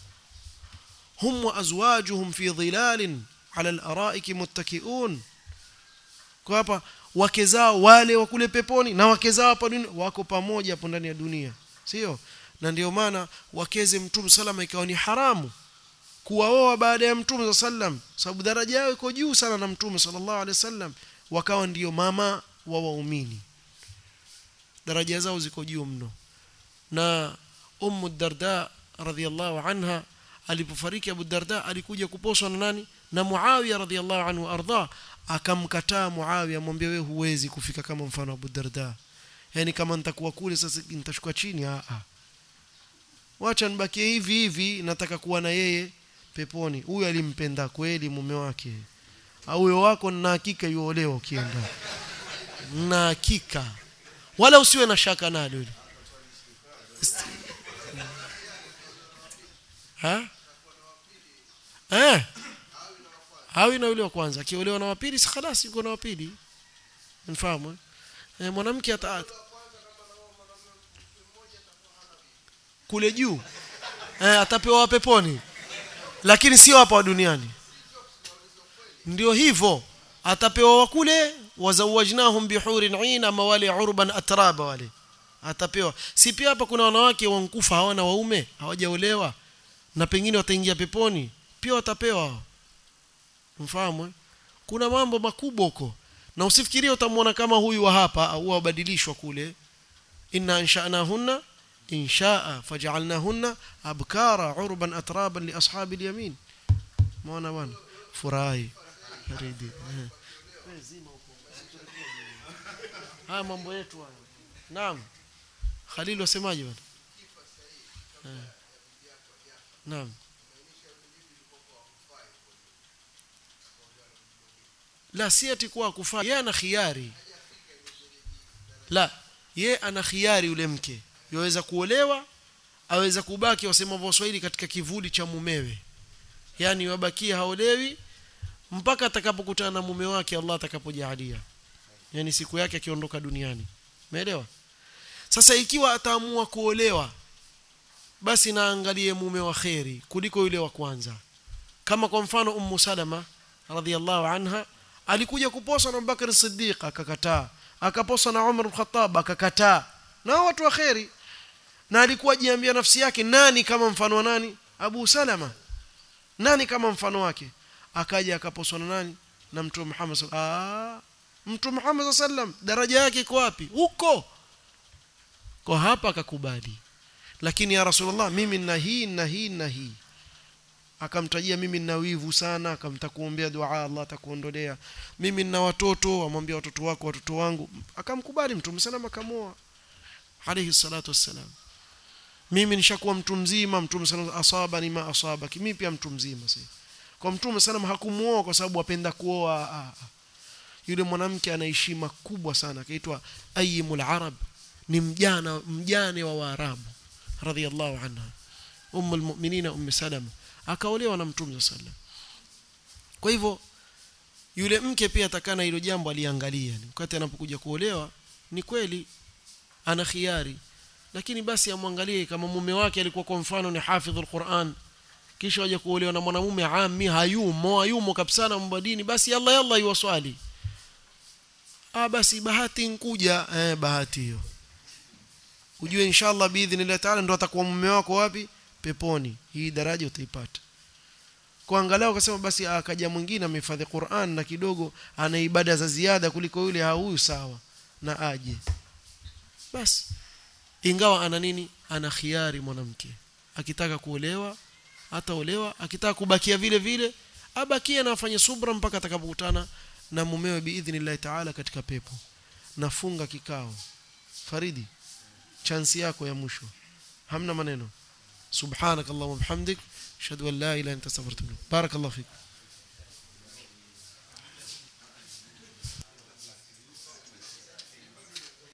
hum wa azwajuhum fi dhilalin ala al-araiki muttakiun kwa hapa wake zao wale wa kule peponi na wake zao hapa dunia wako pamoja hapo ndani ya dunia sio na ndio maana wakeze mtume salama ikawa ni haramu kuwaoa baada ya mtume sallam sababu daraja yao iko juu sana na mtume sallallahu alaihi wasallam wakawa ndiyo mama wa waumini daraja zao ziko juu mno na ummu darda radhiallahu anha alipofariki abu darda alikuja kuposwa na nani na muawiya radhiallahu anhu ardha akamkataa muawiya amwambia wewe huwezi kufika kama mfano abu darda yani kama nitakuwa kule sasa nitashuka chini a a wacha nibakie hivi hivi nataka kuwa na yeye peponi huyu alimpenda kweli mume wake huyo wako na hakika yuolewa ukienda na hakika wala usiwe na shaka nalo hilo ha eh hawi na yule wa kwanza akiolewa na wapili si khalas yuko na wapili mfahamu eh, mwanamke ata kule juu eh, atapewa peponi lakini sio hapa duniani ndio hivyo atapewa wa kule wazawajnahum bihurin ain ama wale urban atraba wale atapewa si pia hapa kuna wanawake wankufa hawana waume hawajaolewa na pengine wataingia peponi pia watapewa mfahamu kuna mambo makubwa huko na usifikirie utamwona kama huyu wa hapa au wabadilishwa kule inna ansha'nahunna insha'a faj'alnahunna abkara urban atraban li ashabi al-yamin muona bwana furahi ridi haya mambo yetu haya naam Khalil wasemaje bwana naam la si ati kwa kufaa yeye ana khiari la ye ana khiari yule mke yaweza kuolewa aweza kubaki wasema Waswahili katika kivuli cha mumewe yani wabakia haolewi mpaka atakapokutana na mume wake Allah atakapojalia yani siku yake akiondoka duniani umeelewa sasa ikiwa ataamua kuolewa basi naangalie mume wa kheri kuliko yule wa kwanza kama kwa mfano ummu salama radhiallahu anha alikuja kuposa na Abubakar Siddiq akakataa akaposa na Umar al-Khattab akakataa na watu wa kheri na alikuwa jiambia nafsi yake nani kama mfano wa nani Abu Salama nani kama mfano wake akaja akaposwa na nani na Mtume Muhammad ah Mtume Muhammad sallam daraja yake iko wapi huko kwa hapa akakubali lakini ya Rasulullah mimi nina hii na hii na hii akamtajia mimi nina wivu sana akamtakuombea dua Allah atakuondolea mimi nina watoto amwambia watoto wako watoto wangu akamkubali mtume sana akamoa alayhi salatu wassalam mimi nishakuwa mtu mzima mtume sana asaba ni ma asaba mimi pia mtu mzima sasa kwa mtume sana hakumuoa kwa sababu apenda kuoa yule mwanamke ana heshima kubwa sana akaitwa ayyimul arab ni mjana mjane wa waarabu radhiallahu anha ummul mu'minina ummu salama akaolewa na mtume sallam kwa hivyo yule mke pia atakana hilo jambo aliangalia wakati anapokuja kuolewa ni kweli ana khiari lakini basi amwangalie kama mume wake alikuwa kwa mfano ni hafidhul Qur'an kisha waje kuolewa na mwanamume ami hayumo hayumo kabisa na mbadini basi yalla yalla iwaswali ah basi bahati nkuja eh bahati hiyo ujue inshallah biidhnillah taala ndo atakuwa mume wako wapi peponi hii daraja utaipata kwa angalau akasema basi akaja mwingine amehifadhi Qur'an na kidogo ana ibada za ziada kuliko yule huyu sawa na aje basi ingawa ana nini ana khiari mwanamke akitaka kuolewa ataolewa akitaka kubakia vile vile abakie na afanye subra mpaka atakapokutana na mumewe biidhnillah taala katika pepo nafunga kikao faridi chansi yako ya mwisho hamna maneno subhanakallahumma bihamdik ashhadu an la ilaha illa anta astaghfiruka wa atubu ilaik barakallahu fik